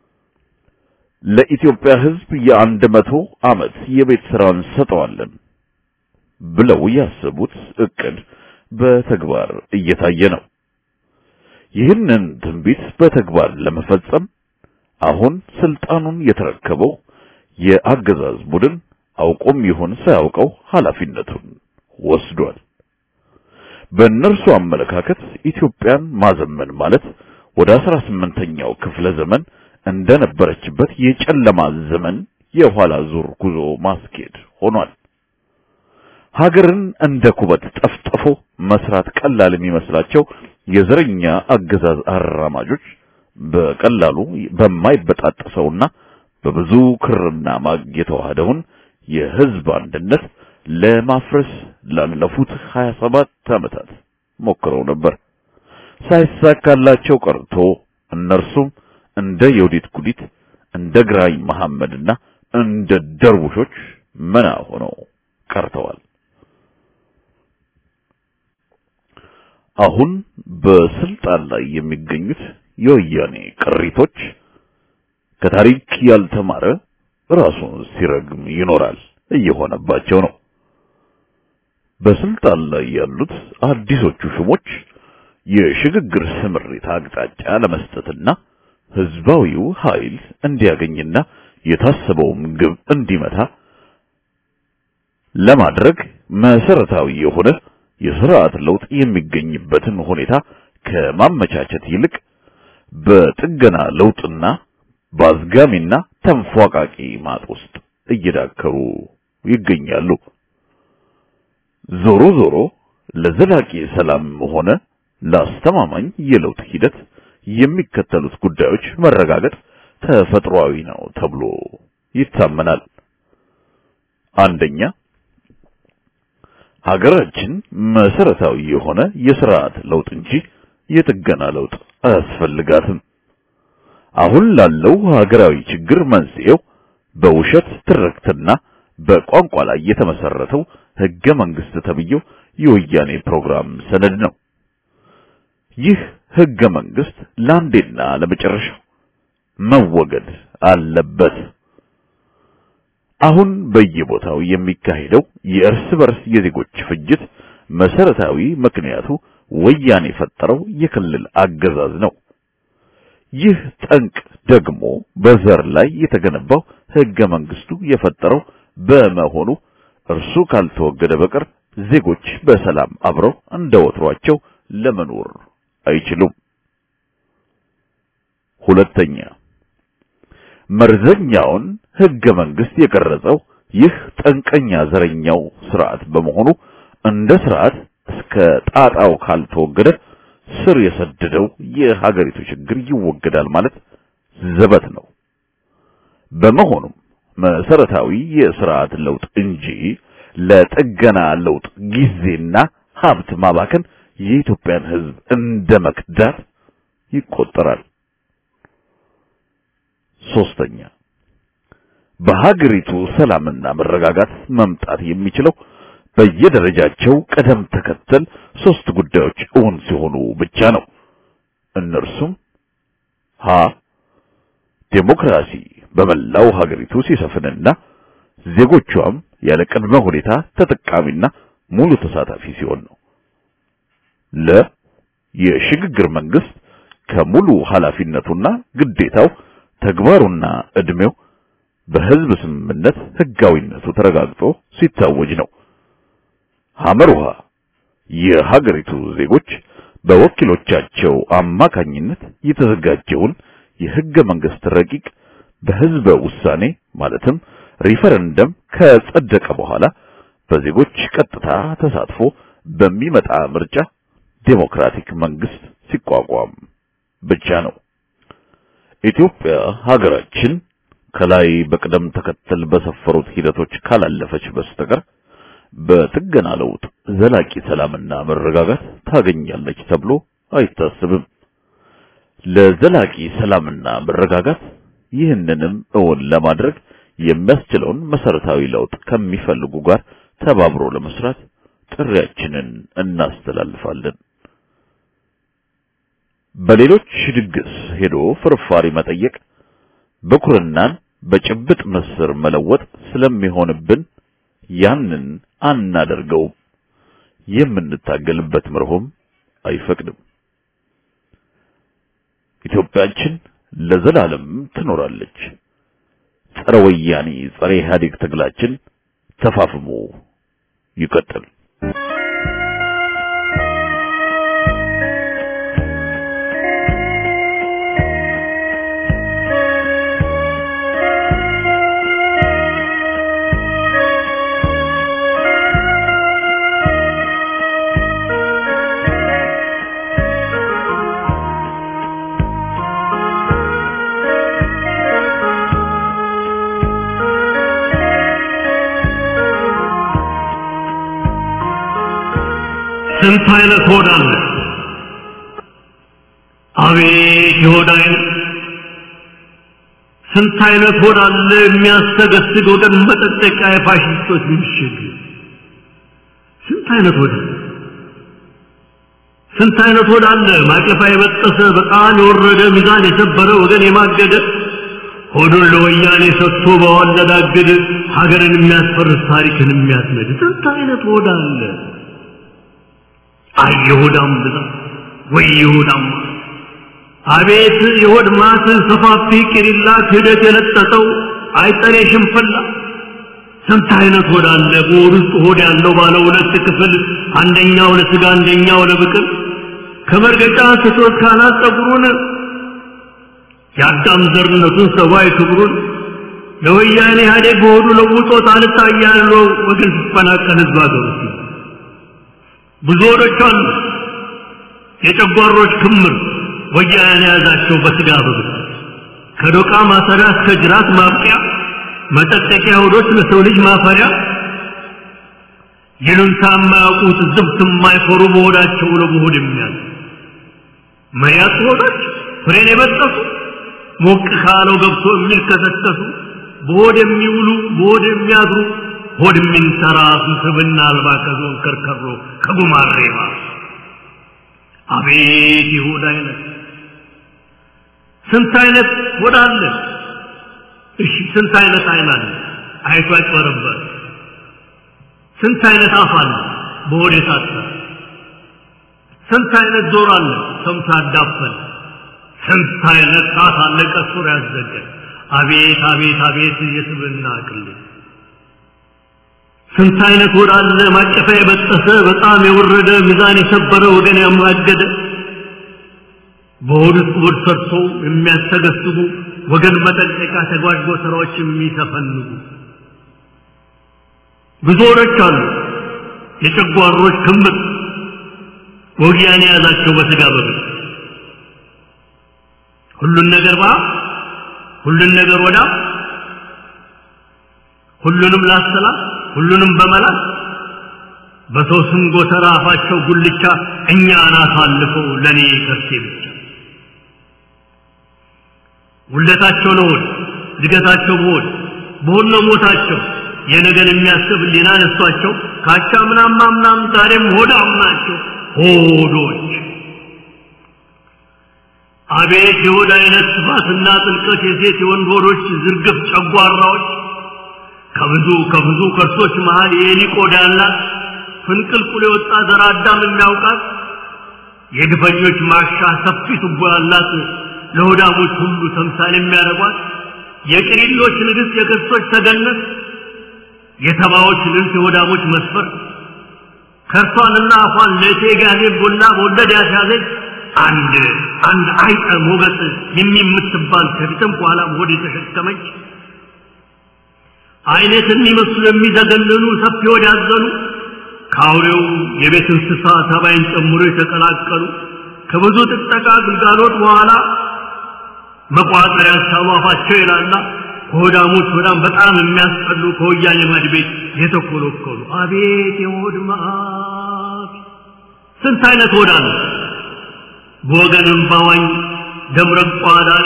ለኢትዮጵያ ህዝብ የአንድ መቶ ዓመት የቤት ስራ እንሰጠዋለን ብለው ያሰቡት እቅድ በተግባር እየታየ ነው። ይህንን ትንቢት በተግባር ለመፈጸም አሁን ስልጣኑን የተረከበው የአገዛዝ ቡድን አውቆም ይሁን ሳያውቀው ኃላፊነቱን ወስዷል። በእነርሱ አመለካከት ኢትዮጵያን ማዘመን ማለት ወደ አስራ ስምንተኛው ክፍለ ዘመን እንደነበረችበት የጨለማ ዘመን የኋላ ዙር ጉዞ ማስኬድ ሆኗል። ሀገርን እንደ ኩበት ጠፍጥፎ መስራት ቀላል የሚመስላቸው የዘረኛ አገዛዝ አራማጆች በቀላሉ በማይበጣጠሰውና በብዙ ክርና ማግ የተዋህደውን የህዝብ አንድነት ለማፍረስ ላለፉት 27 ዓመታት ሞክረው ነበር። ሳይሳካላቸው ቀርቶ እነርሱም እንደ የውዲት ጉዲት እንደ ግራኝ መሐመድና እንደ ደርቡሾች መና ሆነው ቀርተዋል። አሁን በስልጣን ላይ የሚገኙት የወያኔ ቅሪቶች ከታሪክ ያልተማረ ራሱን ሲረግም ይኖራል እየሆነባቸው ነው። በስልጣን ላይ ያሉት አዲሶቹ ሹሞች የሽግግር ስምሪት አቅጣጫ ለመስጠትና ህዝባዊው ኃይል እንዲያገኝና የታሰበውም ግብ እንዲመታ ለማድረግ መሰረታዊ የሆነ የስርዓት ለውጥ የሚገኝበትን ሁኔታ ከማመቻቸት ይልቅ በጥገና ለውጥና በአዝጋሚና ተንፏቃቂ ማጥ ውስጥ እየዳከሩ ይገኛሉ። ዞሮ ዞሮ ለዘላቂ ሰላም ሆነ ለአስተማማኝ የለውጥ ሂደት የሚከተሉት ጉዳዮች መረጋገጥ ተፈጥሯዊ ነው ተብሎ ይታመናል። አንደኛ ሀገራችን መሰረታዊ የሆነ የስርዓት ለውጥ እንጂ የጥገና ለውጥ አያስፈልጋትም። አሁን ላለው ሀገራዊ ችግር መንስኤው በውሸት ትርክትና በቋንቋ ላይ የተመሰረተው ህገ መንግስት ተብዬው የወያኔ ፕሮግራም ሰነድ ነው። ይህ ህገ መንግስት ለአንዴና ለመጨረሻው መወገድ አለበት። አሁን በየቦታው የሚካሄደው የእርስ በርስ የዜጎች ፍጅት መሰረታዊ ምክንያቱ ወያኔ የፈጠረው የክልል አገዛዝ ነው። ይህ ጠንቅ ደግሞ በዘር ላይ የተገነባው ህገ መንግስቱ የፈጠረው በመሆኑ እርሱ ካልተወገደ በቀር ዜጎች በሰላም አብረው እንደ ወትሯቸው ለመኖር አይችሉም። ሁለተኛ መርዘኛውን ህገ መንግስት የቀረጸው ይህ ጠንቀኛ ዘረኛው ስርዓት በመሆኑ እንደ ስርዓት እስከ ጣጣው ካልተወገደ ስር የሰደደው የሀገሪቱ ችግር ይወገዳል ማለት ዘበት ነው። በመሆኑም መሰረታዊ የስርዓት ለውጥ እንጂ ለጥገና ለውጥ ጊዜና ሀብት ማባከን የኢትዮጵያን ህዝብ እንደ መክዳት ይቆጠራል። ሶስተኛ በሀገሪቱ ሰላምና መረጋጋት መምጣት የሚችለው በየደረጃቸው ቀደም ተከተል ሶስት ጉዳዮች እውን ሲሆኑ ብቻ ነው። እነርሱም ሀ ዴሞክራሲ በመላው ሀገሪቱ ሲሰፍንና ዜጎቿም ያለ ቅድመ ሁኔታ ተጠቃሚና ሙሉ ተሳታፊ ሲሆን ነው። ለ የሽግግር መንግስት ከሙሉ ኃላፊነቱና ግዴታው ተግባሩና እድሜው በህዝብ ስምምነት ህጋዊነቱ ተረጋግጦ ሲታወጅ ነው። ሐመሩሃ የሀገሪቱ ዜጎች በወኪሎቻቸው አማካኝነት የተዘጋጀውን የህገ መንግስት ረቂቅ በህዝበ ውሳኔ ማለትም ሪፈረንደም ከጸደቀ በኋላ በዜጎች ቀጥታ ተሳትፎ በሚመጣ ምርጫ ዴሞክራቲክ መንግስት ሲቋቋም ብቻ ነው። ኢትዮጵያ ሀገራችን ከላይ በቅደም ተከተል በሰፈሩት ሂደቶች ካላለፈች በስተቀር በጥገና ለውጥ ዘላቂ ሰላምና መረጋጋት ታገኛለች ተብሎ አይታሰብም። ለዘላቂ ሰላምና መረጋጋት ይህንንም እውን ለማድረግ የሚያስችለውን መሰረታዊ ለውጥ ከሚፈልጉ ጋር ተባብሮ ለመስራት ጥሪያችንን እናስተላልፋለን። በሌሎች ድግስ ሄዶ ፍርፋሪ መጠየቅ በኩርናን በጭብጥ ምስር መለወጥ ስለሚሆንብን ያንን አናደርገውም። የምንታገልበት መርሆም አይፈቅድም። ኢትዮጵያችን ለዘላለም ትኖራለች። ጸረ ወያኔ ጸረ ኢህአዴግ ትግላችን ተፋፍሞ ይቀጥል። ስንት አይነት ሆድ አለ! አቤት የሆድ አይነት! ስንት አይነት ሆድ አለ የሚያስተገስግ ወገን መጠጠቂያ የፋሽስቶች ምሽግ! ስንት አይነት ሆድ አለ! ስንት አይነት ሆድ አለ ማቀፋ የበጠሰ በጣም የወረደ ሚዛን የሰበረ ወገን የማገደ ሆዱን ለወያኔ ሰጥቶ በዋለዳግድ ሀገርን የሚያስፈርስ ታሪክን የሚያስነድ ስንት አይነት ሆድ አለ! አይ የሆዳም ብዛት ወይ የሆዳም አቤት የሆድ ማት ሰፋፊ ቂሪላ ክህደት የለጠጠው አይጠሬ ሽንፍላ ስንት አይነት ሆድ አለ በሆድ ውስጥ ሆድ ያለው ባለ ሁለት ክፍል አንደኛው ለስጋ አንደኛው ለብቅል ከመርገጫ ስቶት ካናት ጸጉሩን የአዳም ዘርነቱን ሰብአዊ ክብሩን ለወያኔ ኢህአዴግ በሆዱ ለውጦት አልታያለው ወገን ሲፈናቀል ህዝብ አገሩ ብዙ ሆዶች አሉ የጨጓሮች ክምር ወያኔ የያዛቸው በስጋ በብት ከዶቃ ማሰሪያ እስከ ጅራት ማብቂያ መጠጠቂያ ሆዶች ለሰው ልጅ ማፈሪያ ይሉንታ የማያውቁት ዝብት የማይፈሩ በሆዳቸው ለመሆድ የሚያዝ መያት ሆዶች ፍሬን የበጠሱ ሞቅ ካለው ገብቶ የሚልከሰከሱ በሆድ የሚውሉ በሆድ የሚያድሩ ሆድ የሚንተራሱ ስብና አልባ ከዞን ከርከሮ ከጉማሬባ አቤት ይሁዳ አይነት ስንት አይነት ሆድ አለ እሺ ስንት አይነት አይን አለ አይቶ ያጭበረበር ስንት አይነት አፍ አለ በሆድ የታጠረ ስንት አይነት ጆሮ አለ ሰምቶ ያዳፈን ስንት አይነት ጣት አለ ቀሱር ያዘገ አቤት አቤት አቤት የስብና ቅሌት ስንት አይነት ሆድ አለ ማቀፋ የበጠሰ በጣም የወረደ ሚዛን የሰበረ ወገን ያማገደ በሆድ ውስጥ ሆድ ሰርቶ የሚያስተገስጉ ወገን መጠንቀቂያ ተጓድጎ ስራዎች የሚተፈንጉ ብዙ ሆዶች አሉ የጨጓሮች ክምር ወጊያን የያዛቸው በስጋ በብት ሁሉን ነገር ባ ሁሉን ነገር ወዳ ሁሉንም ላሰላት ሁሉንም በመላት በሰው ስም ጎተራ አፋቸው ጉልቻ እኛን አሳልፈው ለእኔ ከርሴ ብቻ ውለታቸው ለሆድ እድገታቸው በሆድ በሆድ ነው ሞታቸው የነገን የሚያስብ ሊና ነሷቸው ካቻ ምናም ማምናም ዛሬም ሆዳም ናቸው ሆዶች አቤት የሆድ አይነት ስፋትና ጥልቀት የሴት የወንድ ሆዶች ዝርግፍ ጨጓራዎች ከብዙ ከብዙ ከርሶች መሃል የኤሊ ቆዳ ያላት ፍንቅልቁል የወጣ ዘር አዳም የሚያውቃት የግፈኞች ማሻ ሰፊ ቱቦ ያላት ለሆዳሞች ሁሉ ተምሳሌ የሚያደርጓት የቅሪሎች ንግሥት የክርስቶች ተገነት የተባዎች ልብስ የሆዳሞች መስፈር ከርሷንና አፏን ለእቴ ጋዜ ቡላ በወለድ ያስያዘች አንድ አንድ አይጠ ሞገስ የሚምትባል ከፊትም ከኋላም ሆድ የተሸከመች አይነት የሚመስሉ የሚዘገንኑ ሰፊ ሆድ ያዘኑ ከአውሬው የቤት እንስሳ ተባይን ጨምሮ የተቀላቀሉ ከብዙ ጥጠቃ ግልጋሎት በኋላ መቋጠር ያሳሉ አፋቸው ይላላ ከሆዳሞች በጣም በጣም የሚያስጠሉ ከወያኔ ማድ ቤት የተኮለኮሉ አቤት የሆድ መዓት ስንት አይነት ሆዳ ነው በወገንም ባዋኝ ደምረቋ ዳሪ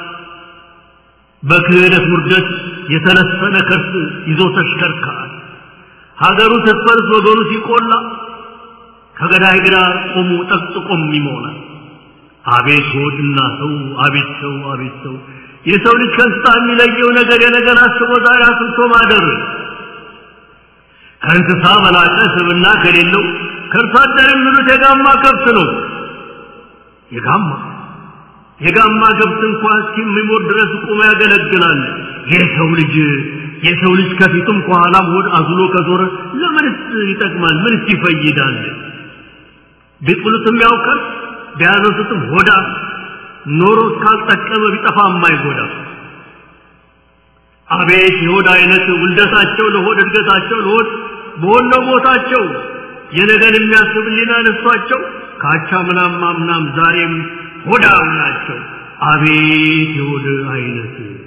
በክህደት ውርደት የተለሰነ ከርስ ይዞ ተሽከርካሪ ሀገሩ ስትፈርስ ወገኑ ሲቆላ ከገዳይ ግራ ቆሙ ጠቅጥቆም ይሞላል አቤት ሆድና ሰው አቤት ሰው አቤት ሰው የሰው ልጅ ከእንስሳ የሚለየው ነገር የነገር አስቦ ዛሬ አስብቶ ማደር ከእንስሳ በላቀ ስብና ከሌለው ከእርሷ አደር የሚሉት የጋማ ከብት ነው የጋማ የጋማ ከብት እንኳ እስኪሞት ድረስ ቁሞ ያገለግላል የሰው ልጅ የሰው ልጅ ከፊቱም ከኋላም ሆድ አዝሎ ከዞረ ለምንስ ይጠቅማል ምንስ ይፈይዳል ቢጥሉትም ያውቃል ቢያነሱትም ሆዳ ኖሮ እስካልጠቀመ ቢጠፋ የማይጎዳ አቤት የሆድ አይነት ውልደታቸው ለሆድ እድገታቸው ለሆድ በሆነ ቦታቸው የነገን የሚያስብ ሊና ነሷቸው ካቻ ምናም ማምናም ዛሬም ሆዳም ናቸው አቤት የሆድ አይነት